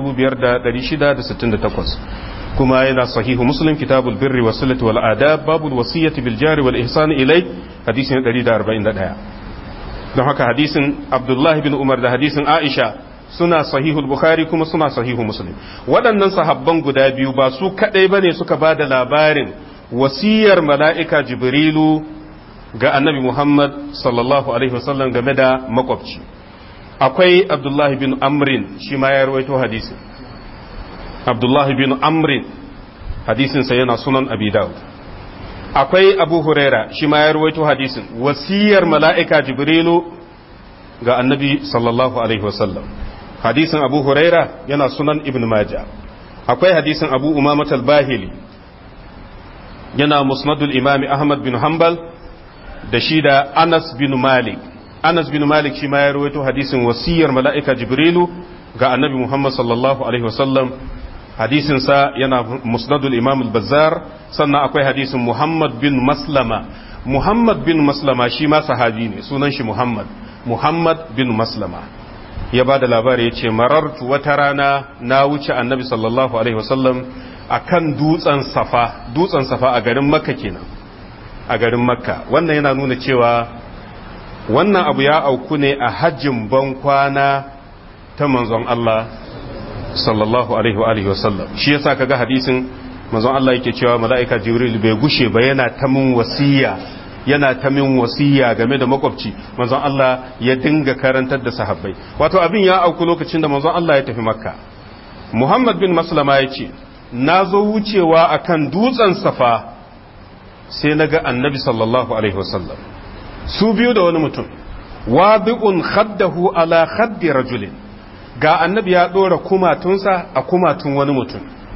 5668 kuma yana sahihu Muslim kitabul birri was silati wal adab babul wasiyati bil jar wal ihsan ilai hadisi na 141 don haka hadisin Abdullah bin Umar da hadisin Aisha suna sahihul bukhari kuma suna sahihu muslim waɗannan sahabban guda biyu ba su kaɗai ba ne suka ba da labarin wasiyar mala'ika jibrilu ga annabi muhammad sallallahu alaihi wasallam game da makwabci akwai abdullahi bin amrin shi ma ya rawaito hadisin abdullahi bin amrin hadisinsa yana sunan abi dawud akwai abu huraira shi ma ya rawaito hadisin wasiyar mala'ika jibrilu ga annabi sallallahu alaihi wasallam hadisin abu huraira yana sunan ibn maja akwai hadisin abu umamat al-bahili yana musnadul imami ahmad bin hanbal da shi da anas bin malik anas bin malik shi ma ya rawaito hadisin wasiyar mala'ika jibrilu ga annabi muhammad sallallahu alaihi wasallam hadisin sa yana musnadul imam al-bazzar sannan akwai hadisin muhammad bin maslama muhammad bin maslama shi ma sahabi ne sunan shi muhammad muhammad bin maslama ya ba da labari ya ce marartu wata rana na wuce annabi sallallahu alaihi wasallam a kan dutsen safa dutsen safa a garin makka kenan a garin makka wannan yana nuna cewa wannan abu ya auku ne a hajjin ban kwana ta manzon Allah sallallahu alaihi wa alihi wasallam shi yasa kaga hadisin manzon Allah yake cewa mala'ika jibril bai gushe ba yana ta mun wasiya yana ta min wasiya game da makwabci manzon Allah ya dinga karantar da sahabbai wato abin ya auku lokacin da manzon Allah ya tafi makka Muhammad bin Maslama ya ce na zo wucewa akan dutsen safa sai na ga annabi sallallahu alaihi wasallam su biyu da wani mutum wabi'un khaddahu ala khaddi rajulin ga annabi ya dora kumatunsa a kumatun wani mutum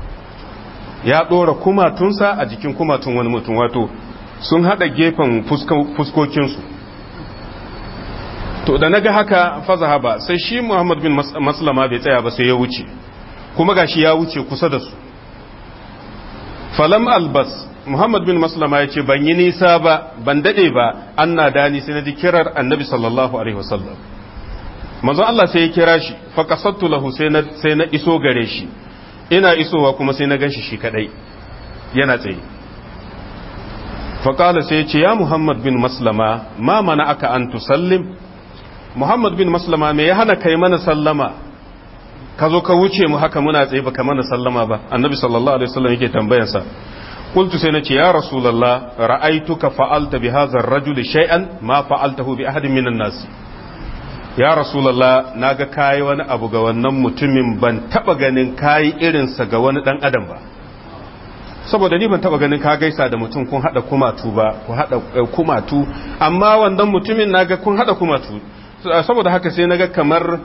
ya dora kumatunsa a jikin kumatun wani mutum wato sun hada gefen fuskokinsu to da naga haka fazaha ba sai shi Muhammad bin Maslama bai tsaya ba sai ya wuce kuma gashi ya wuce kusa da su falam albas muhammad bin maslama ya ce ban yi nisa ba ban dade ba an na dani sai na ji kirar annabi sallallahu alaihi wasallam manzo Allah sai ya kira shi fa qasattu lahu sai na sai na iso gare shi ina isowa kuma sai na ganshi shi kadai yana tsaye fa qala sai ya ce ya muhammad bin maslama ma mana aka an tusallim muhammad bin maslama me ya hana kai mana sallama ka zo ka wuce mu haka muna tsaye baka mana sallama ba annabi sallallahu alaihi wasallam yake tambayarsa قلت سينتي يا رسول الله رأيتك فعلت بهذا الرجل شيئا ما فعلته بأحد من الناس ya rasulallah na ga kayi wani abu ga wannan mutumin ban taba ganin kayi irinsa ga wani dan adam ba saboda ni ban taba ganin ka gaisa da mutum kun hada kumatu ba ku hada kumatu amma wannan mutumin naga kun hada kumatu saboda haka sai naga kamar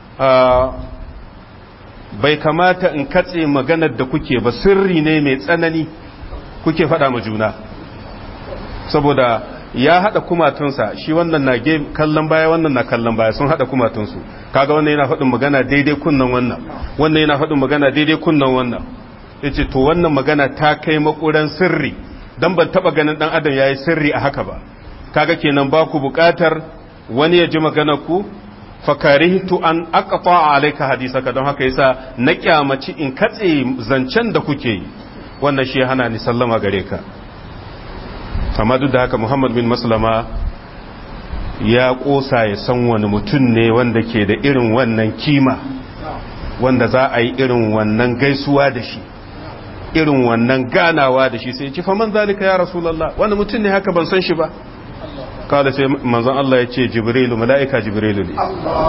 bai kamata in katse maganar da kuke ba sirri ne mai tsanani kuke faɗa ma juna saboda ya haɗa kumatunsa shi wannan na kallon baya wannan na kallon baya sun haɗa kumatunsu kaga wannan yana faɗin magana daidai kunnan wannan wannan yana faɗin magana daidai kunnan wannan yace to wannan magana ta kai makuran sirri dan ban taba ganin dan adam yayi sirri a haka ba kaga kenan ba ku buƙatar wani ya ji maganar ku fakarihtu an aqta alayka hadisaka don haka yasa na kyamaci in katse zancen da kuke yi wannan shi hana ni sallama gare ka amma duk da haka Muhammad bin Maslama ya kosa ya san wani mutum ne wanda ke da irin wannan kima wanda za a yi irin wannan gaisuwa da shi irin wannan ganawa da shi sai ya ci faman zalika ya rasulullah wani mutum ne haka ban san shi ba kada sai manzon Allah ya ce jibrilu mala'ika jibrilu ne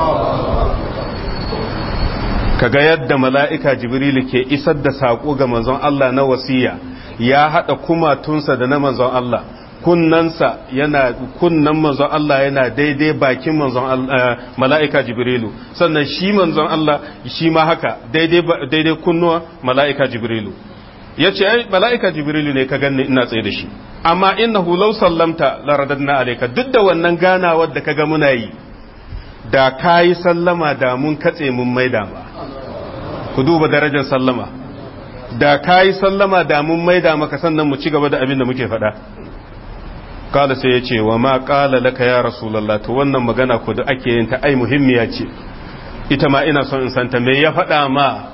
kaga yadda mala'ika jibrilu ke isar da saƙo ga manzon Allah na wasiya ya haɗa kumatunsa da na manzon Allah kunnansa yana kunnan manzon Allah yana daidai bakin manzon mala'ika jibrilu sannan shi manzon Allah shi ma haka daidai kunnuwa mala'ika jibrilu ya ce ai mala'ika jibrilu ne ka ganni ina tsaye da shi amma innahu law sallamta la radadna alayka duk da wannan ganawar da kaga muna yi da kayi sallama da mun katse mun maida ma ku duba darajar sallama da kayi sallama da mun maida maka sannan mu ci gaba da abin da muke faɗa kala sai ya ce wa ma kala laka ya rasulullah to wannan magana ku da ake yin ta ai muhimmiya ce ita ma ina son in santa me ya faɗa ma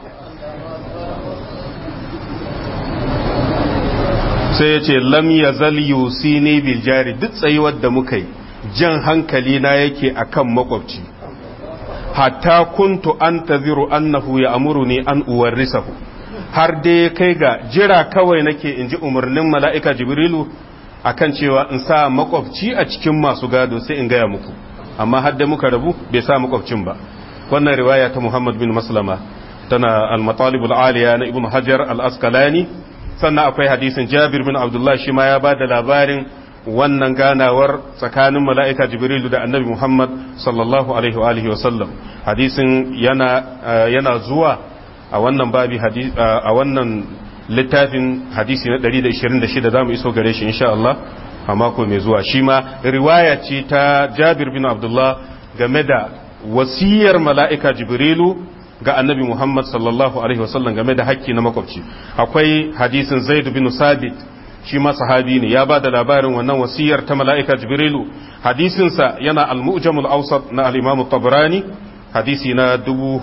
sai ya ce lam ya zal yusini bil jari duk tsayuwar da muka yi jan hankali na yake akan makwabci hatta kuntu an taziru annahu ya amuruni an uwarrisahu har dai kai ga jira kawai nake in ji umarnin mala'ika jibrilu akan cewa in sa makwabci a cikin masu gado sai in gaya muku amma har dai muka rabu bai sa makwabcin ba wannan riwaya ta muhammad bin maslama tana al-matalibul aliya na ibn hajar al-asqalani sannan akwai hadisin jabir bin abdullah shi ma ya ba da labarin wannan ganawar tsakanin mala'ika jibrilu da annabi muhammad sallallahu alaihi wa alihi wasallam hadisin yana, yana zuwa a wannan babi a wannan littafin hadisi na 126 za mu iso gare shi insha Allah a mako mai zuwa shi ma riwaya ce ta jabir bin abdullah game da wasiyar mala'ika jibrilu ga annabi Muhammad sallallahu Alaihi wasallam game da hakki na makwabci akwai hadisin zaid bin sabit shi ma sahabi ne ya ba da labarin wannan wasiyar ta mala'ika jibrilu hadisinsa yana al-mu'jamul awsat na al-imam tabrani hadisi na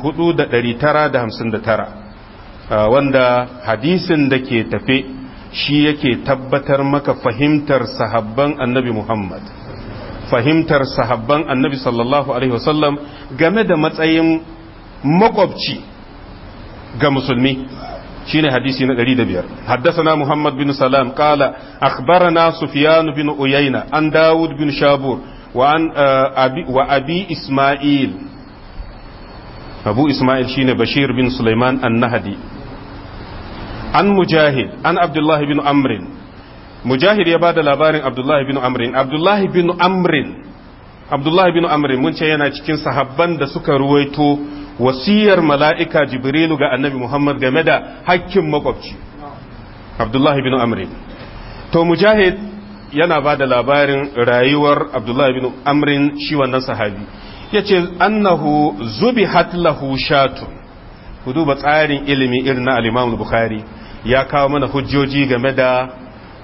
4959 wanda hadisin da ke tafe shi yake tabbatar maka fahimtar sahabban annabi Muhammad fahimtar sahabban annabi sallallahu alaihi wasallam game da matsayin makwabci ga musulmi shine hadisi na 105 haddathana muhammad bin salam qala akhbarana sufyan bin uyayna an daud bin shabur wa an abi wa abi isma'il abu isma'il shine bashir bin sulaiman an-nahdi an mujahid an abdullah bin amr mujahid ya bada labarin abdullah bin amr abdullah bin amr abdullah bin amr mun ce yana cikin sahabban da suka ruwaito wasiyar mala'ika jibrilu ga annabi Muhammad game da hakkin makwabci Abdullahi bin Amrin to mujahid yana ba da labarin rayuwar Abdullahi bin Amrin shi wannan sahabi ya ce annahu zubi lahu shatun ku duba tsarin ilimi irin na al'imam Bukhari ya kawo mana hujjoji game da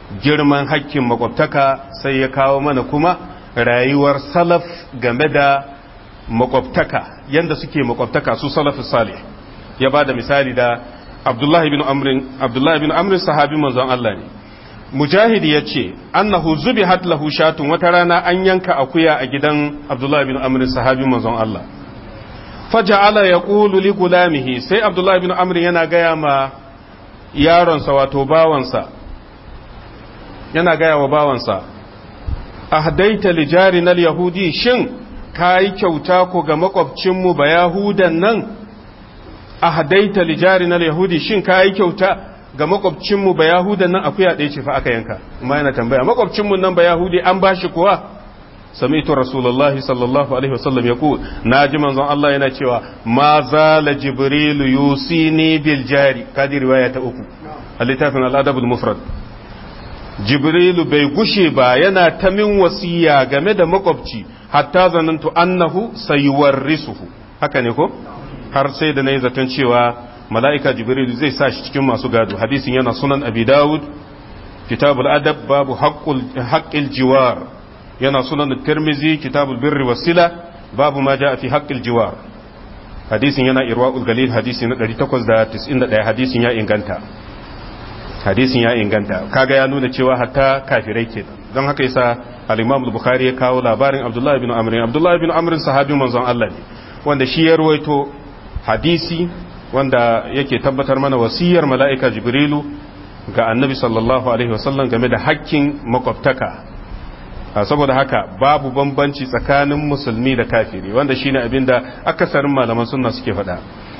girman hakkin makwabtaka sai ya kawo mana kuma rayuwar salaf game da makwabtaka yanda suke makwabtaka su salafus salih ya ba da misali da abdullahi bin amrin abdullahi bin amrin sahabi manzon Allah ne mujahid ya ce annahu zubihat lahu shatun wata rana an yanka akuya a gidan abdullahi bin amrin sahabi manzon Allah faja'ala yaqulu li gulamihi sai abdullahi bin amrin yana gaya ma yaronsa wato bawansa yana gaya wa bawansa ahdaita li jarina yahudi shin kai kyauta ko ga makwabcinmu ba yahudan nan ahdaita li jarina yahudi shin kai kyauta ga makwabcinmu ba yahudan nan akuya ɗaya ce fa aka yanka amma yana tambaya makwabcinmu nan ba yahudi an bashi kuwa sami'tu rasulullahi sallallahu alaihi wasallam yaqul naji manzon Allah yana cewa ma zala jibrilu yusini bil jari kadi riwaya ta uku a littafin al-adabul mufrad jibrilu bai gushe ba yana ta min wasiya game da makwabci hatta zanantu annahu sayuwarrisuhu haka ne ko har sai da nayi zaton cewa mala'ika jibrilu zai sa shi cikin masu gado hadisin yana sunan abi dawud kitabul adab babu haqqul haqqil jiwar yana sunan tirmizi kitabul birri wasila babu ma jaa fi haqqil jiwar hadisin yana irwaul galil hadisi na 891 hadisin ya inganta hadisin ya inganta kaga ya nuna cewa hatta kafirai ke don haka yasa al-Imam al-Bukhari ya kawo labarin Abdullah ibn Amr Abdullah ibn Amr sahabi manzon Allah ne wanda shi ya ruwaito hadisi wanda yake tabbatar mana wasiyar mala'ika Jibrilu ga Annabi sallallahu alaihi wasallam game da hakkin makwabtaka saboda haka babu bambanci tsakanin musulmi da kafiri wanda shine abinda akasarin malaman sunna suke faɗa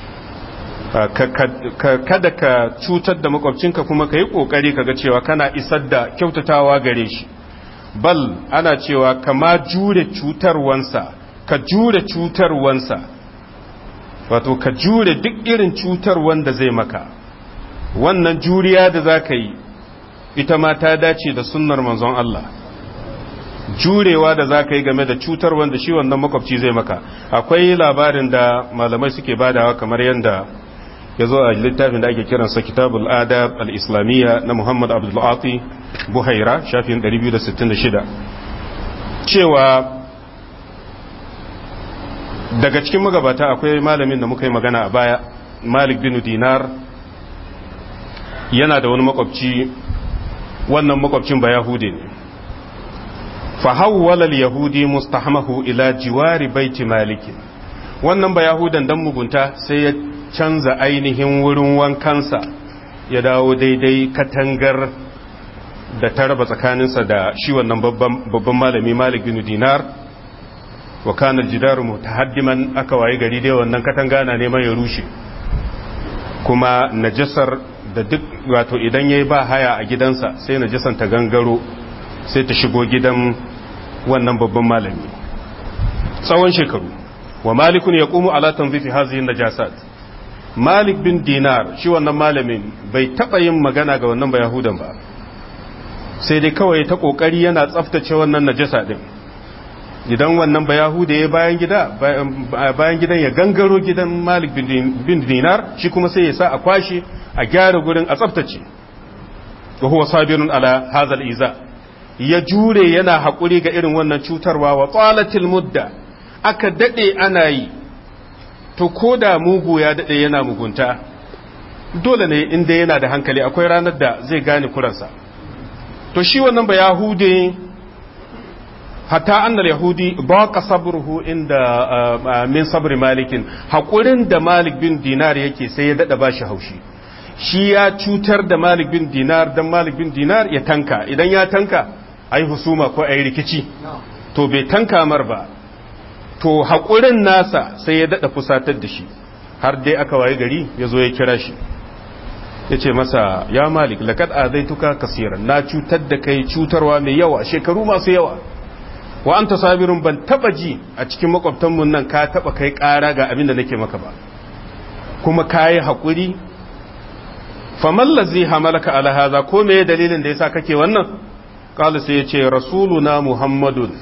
kada ka cutar da makwabcinka kuma ka yi ƙoƙari ka ga cewa kana isar da kyautatawa gare shi bal ana cewa kama jure cutarwansa ka jure cutarwansa wato ka jure duk irin cutarwan da zai maka wannan juriya da za ka yi ita ma ta dace da sunnar manzon Allah jurewa da za ka yi game da cutar wanda shi wannan makwabci zai maka akwai labarin da malamai suke badawa kamar yadda ya zo a littafin da ake kiransa kitabul adab al-islamiyya na muhammad abdulati buhaira shafin 266 cewa daga cikin magabata akwai malamin da muka yi magana a baya malik bin dinar yana da wani makwabci wannan makwabcin ba yahudi ne fahawwala al-yahudi mustahmahu ila jiwari baiti malikin wannan ba yahudan dan mugunta sai ya canza ainihin wurin wankansa ya dawo daidai katangar da ta raba tsakaninsa da shi wannan babban malami malik bin dinar wa kana jidaru mutahaddiman aka waye gari dai wannan katanga na neman ya rushe kuma najasar da duk wato idan yayi ba haya a gidansa sai najasan ta gangaro sai ta shigo gidan wannan babban malami tsawon shekaru wa malikun ya ƙumu ala tanzifi hazihin najasat malik bin dinar shi wannan malamin bai taɓa yin magana ga wannan bayahudan ba sai dai kawai ta ƙoƙari yana tsaftace wannan najasa ɗin idan wannan bayahuda ya bayan gida bayan gidan ya gangaro gidan malik bin dinar shi kuma sai ya sa a kwashe a gyara gurin a tsaftace wa huwa sabirun ala hazal iza ya jure yana haƙuri ga irin wannan cutarwa wa tsalatil mudda aka daɗe ana yi to ko da mugu ya daɗe yana mugunta dole ne inda yana da hankali akwai ranar da zai gane kuransa to shi wannan ba yahude hatta annal yahudi ba ka sabruhu inda min sabri malikin haƙurin da malik bin dinar yake sai ya daɗa ba shi haushi shi ya cutar da malik bin dinar don malik bin dinar ya tanka idan ya tanka ai husuma ko ai rikici to bai tanka mar ba to haƙurin nasa sai ya daɗa fusatar da shi har dai aka waye gari ya zo ya kira shi ya ce masa ya malik laƙad a zai tuka kasiran na cutar da kai cutarwa mai yawa shekaru masu yawa wa anta sabirun ban taba ji a cikin makwabtanmu nan ka taba kai ƙara ga abin da nake maka ba kuma ka yi haƙuri famallazi hamalaka ala haza ko me dalilin da yasa kake wannan qala sai yace rasuluna muhammadun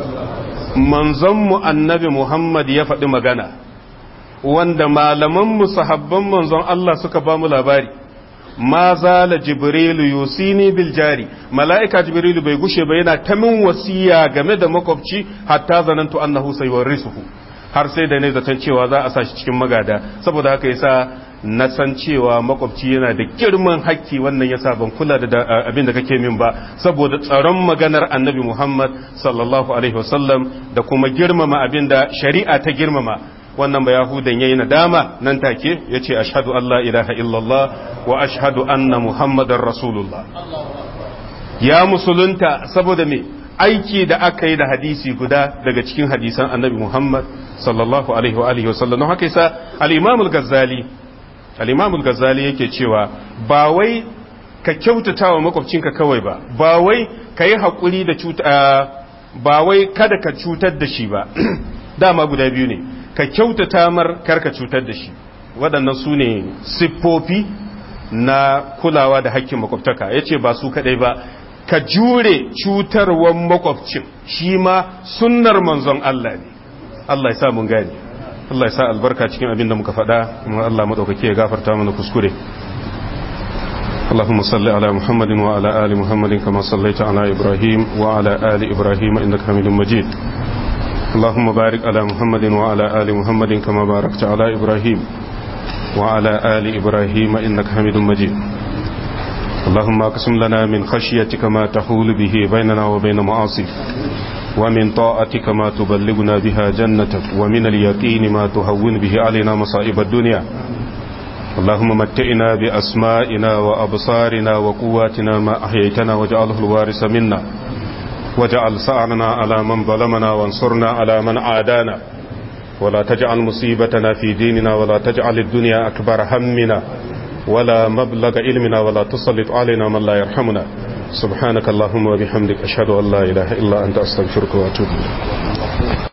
manzon mu annabi muhammad ya faɗi magana wanda malaman mu sahabban manzon Allah suka ba mu labari ma zala jibrilu yusini bil jari mala'ika jibrilu bai gushe ba yana ta min wasiya game da makwabci hatta zanantu annahu sayuwarrisuhu har sai da ne zaton cewa za a sa shi cikin magada saboda haka yasa na san cewa makwabci yana da girman hakki wannan yasa ban kula da abin da kake min ba saboda tsaron maganar annabi Muhammad sallallahu alaihi wasallam da kuma girmama abin da shari'a ta girmama wannan ba yahudan yayi nadama nan take yace ashhadu an la ilaha illallah wa ashhadu anna muhammadar rasulullah ya musulunta saboda me aiki da aka yi da hadisi guda daga cikin hadisan annabi Muhammad sallallahu alaihi wa alihi wasallam don haka yasa al-Imam al-Ghazali al-Imam al-Ghazali yake cewa ba wai ka kyautata wa makwabcinka kawai ba ba wai ka yi haƙuri da cuta ba wai kada ka cutar da shi ba dama guda biyu ne ka kyautata mar kar ka cutar da shi waɗannan su ne siffofi na kulawa da hakkin makwabtaka yace ba su kadai ba ka jure cutarwan makwabcin shi ma sunnar manzon Allah ne Allah ya sa mun gane Allah ya sa albarka cikin abin da muka faɗa kuma Allah madaukake ya gafarta mana kuskure اللهم صل على محمد وعلى آل محمد كما صليت على إبراهيم وعلى آل إبراهيم إنك حميد مجيد اللهم بارك على محمد وعلى آل محمد كما باركت على إبراهيم وعلى آل إبراهيم إنك حميد مجيد اللهم اقسم لنا من خشيتك ما تحول به بيننا وبين معاصيك ومن طاعتك ما تبلغنا بها جنتك ومن اليقين ما تهون به علينا مصائب الدنيا اللهم متئنا بأسمائنا وأبصارنا وقواتنا ما أحييتنا واجعله الوارث منا واجعل سعرنا على من ظلمنا وانصرنا على من عادانا ولا تجعل مصيبتنا في ديننا ولا تجعل الدنيا أكبر همنا ولا مبلغ علمنا ولا تسلط علينا من لا يرحمنا سبحانك اللهم وبحمدك أشهد أن لا إله إلا أنت أستغفرك وأتوب إليك